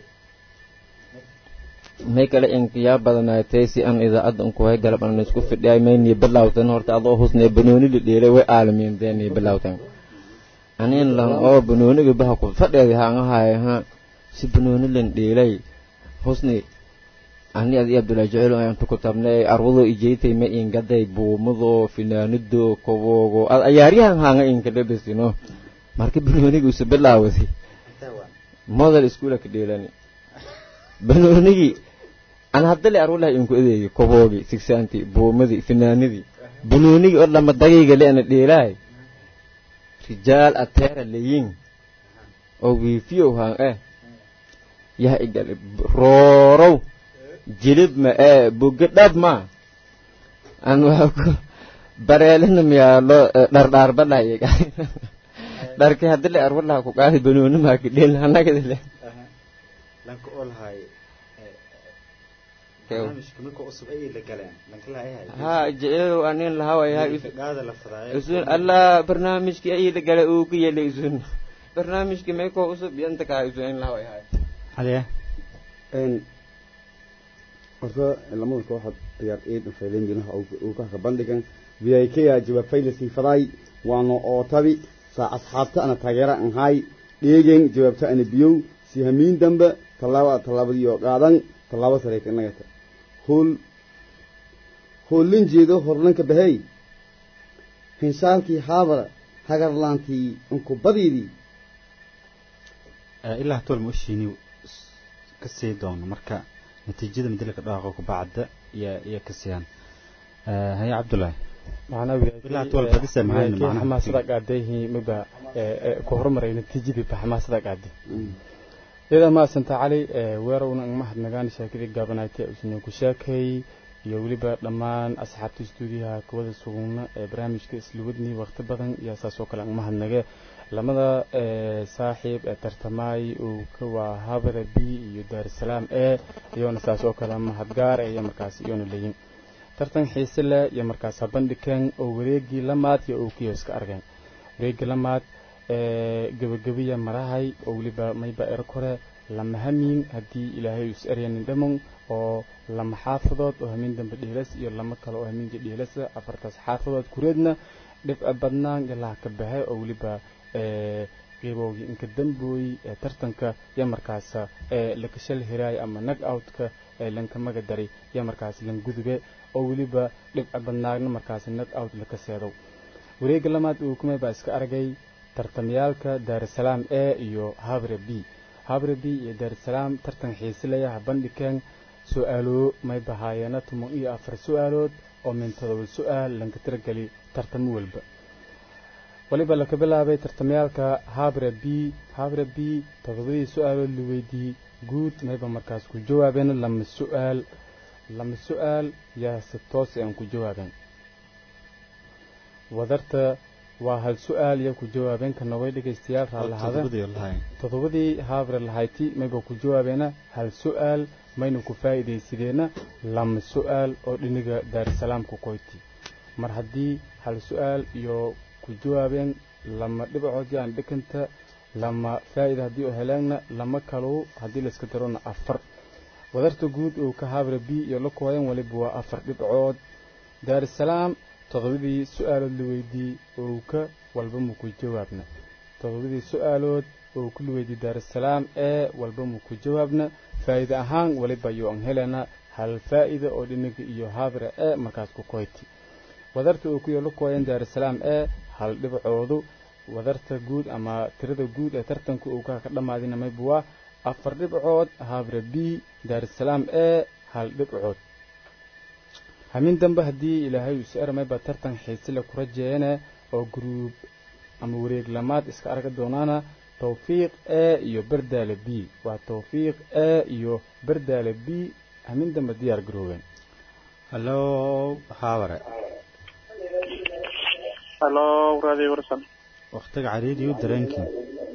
may kale inkiyaa badanaatay si aan idaacadda unkuhay galab aan isku fidhiyay maynii bilawtan horta adoo husnee banoonida dheelay way aalamiindeenii bilawtan anin lan oo banooniga baha ku fadheedi haangahay ha si banooni lan dheelay husni ani adi abdullahi jecel aan ku tabnay arwado ijeytay ma ingaday buumado finaanido koboogo ad ayaaryahan haanga inka dhebesino marka banooniga usa bilaawasi model iskuula ka dheelani banoonigii aan haddale arwalaha inku adeegi koboogi sigsaanti buumadii finaanidii banoonigii oo lama dagayga le ana dheelaay rijaal ateera leyin oo wiifiyow haan eh yaha igale roorow jilib ma ee buga dhab ma aan waa ku bareelina miyaa loo dhardhaarbalaye dharki haddale arwalaha ku qaadi banooni maa ka dheelin hanagadale lanka olhay barnaamijka marka cusub ayay la galeen lanka lahayahay ha jeceelow anin lahawayahay gaada la fadaayo isun allah barnaamijkii ayay la gala uu ka yelay isun barnaamijkii meekoo usub yanta kaa isun in lahawayahay hadiya horta lamada kooxood ciyaar eed fayleen jinaha uu ka ka bandhigan v i k a jawaab fayla siifaday waana ootabi saa asxaabta ana taageera an hay dheegen jawaabta ana biyow si hamiin dambe tallaaba tallaabadii oo qaadan tallaabo sareyta inagata hool hoolin jeedo horlanka bahey hinshaalkii haabara hagarlaantii unkubadiidii ilaa tool ma ushiini ka sii doono marka natiijada midilka dhaaqo kubacda iyo iyo ka siiyaan haye cabdullaahi ilaa tool badisa mahayno macnaha xamaasada qaadayhi miba ku horumaray natiijadii ba xamaasada qaaday iyada maasanta cali weerowna mahadnagaan sheekadii gaabanaaytay usna ku sheekay iyo weliba dhammaan asxaabta stuudiyaha kuwada sugugna ee barnaamijka isluwadnii waqti badan iyo saas oo kale aan mahadnage lamada saaxiib ee tartamaay uu ka waa habada b iyo daarusalaam e iyoona saas oo kale mahadgaar iyo markaas iyoona leyin tartan xiise leh iyo markaas habandhigeen oo wareegii lamaad iyo uu kiyo iska argeen wareegii lamaad gebagabiya marahay oo weliba mayba er kore lama hamiin haddii ilaahay is eryanin dhamon oo lama xaafadood oo hamiin dambe dhiilas iyo lama kale oo hamiinka dhiilasa afartaas xaafadood kureedna dhibca badnaan ilaa ka baxe oo weliba qeybowgii inka dambooy ee tartanka iyo markaas lakashal hiraay ama nag outka ee lanka maga daray iyo markaas lan gudube oo weliba dhibca badnaagna markaas nag out laka seedow wareega lamaad uu kumay baa iska argay tartamyaalka daarusalaam e iyo habre b habre b iyo daarusalaam tartan xiisilayaha bandhigeen su-aalo may bahaayeena tuman iyo afar su-aalood oo min todoba su-aal lanka tirageli tartamo walba waliba laka bilaabay tartamyaalka habre b habre b todobadii su-aalood la weydiiyey guud mayba markaas ku jawaabeen lama su-aal lama su-aal yaa si toos aan ku jawaabeen wadarta waa hal su-aal iyo ku jawaabeen ka nogay dhegaystayaal raallahada toddobadii haabre lahayti mayba ku jawaabeena hal su-aal mayna ku faa'iidaysadeenna lama su-aal oo dhiniga daarusalaam ku koyti mar haddii hal su-aal iyo ku jawaabeen lama dhibacood yaan dhikanta lama faa'ida haddii oo heleegna lama kalow haddii layska darona afar wadarta guud uu ka haabre b iyo la kooyan waliba waa afar dhibcood daarusalaam toddobadii su-aalood la weydiiyey oo ka walba mu ku jawaabna toddobadii su-aalood oo ku la weydiiyey daarusalaam ee walba mu ku jawaabna faa'iide ahaan waliba iyo aan helena hal faa'ida oo dhinaga iyo haabra ee markaas ku koyti wadarta uu ku yolo kooyan daarusalaam ee hal dhibcoodu wadarta guud ama tirada guud ee tartanka uu ka ka dhammaadina mayba waa afar dhibcood haabra b daarusalaam ee hal dhibcood hamin dambe haddii ilaahay uu si-armayba tartan xiisile ku rajeeyane oo guruub ama wareeg lamaad iska arga doonaana towfiiq a iyo bardaale b waa towfiiq a iyo bardaale b hamin dambe diyaar garoobeen hallo haabare halo radio warsan waktiga cariiriyo dareenkii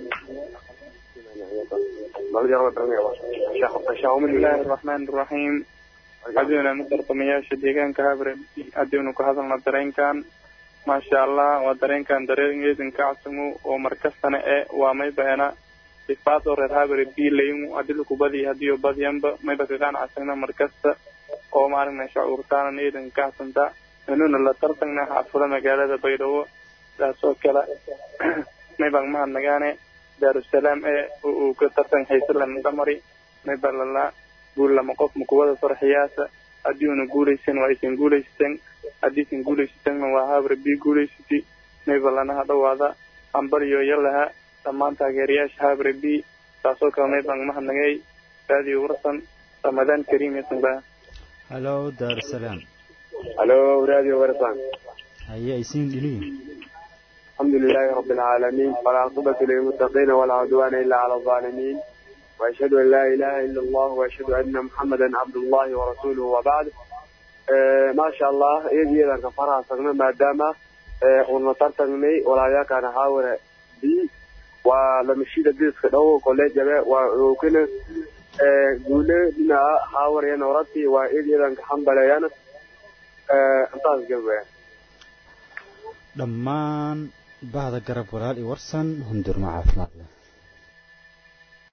bismillahi raxmaan raxiim haddiina mid tartamayaasha deegaanka habre haddiinu ka hadalno dareenkan maasha allah waa dareenkan dareen eedan kacsumu oo markastana e waa maybaena sifaad oo reer habre bilaymu adilaku badi hadiyo badyanba mayba kaqaanacasagna markasta oo maaragna shacuurtaanan eedan kacsanta inuna la tartagna xaafada magaalada baydhabo taasoo kale maybaan mahadnagaane daarusalaam ee uu ka tartan haysalan damari mayba lala guul lama qof makuwada farxiyaasa haddii una guulaysan waa aysan guulaysateen haddiisan guulaysatanna waa habre bi guulaysati mayba lanaha dhawaada hambaliyo yalaha dhammaan taageerayaasha habre b taasoo kale maybaan mahadnagay raadiyo warsan ramadaan kariim yasanba hallo daarusalaam halo radio warsan haye aysiin dhiliin الحمد لله رب العالمين والعاقبة للمتقين ولا عدوان إلا على الظالمين وأشهد أن لا إله إلا الله وأشهد أن محمدا عبد الله ورسوله وبعد آه ما شاء الله إيدي إذا كفرها سغنا ما دام آه ونطرتني ولا ياك أنا حاول بي ولما شيد ديس كدو كوليج جبه وكنا آه قولي دينا حاول يا نورتي وإيدي إذا كحمد ليانا آه انتاز جبه dhammaan bahda garab walaal iyo warsan hundurma caafimaad leh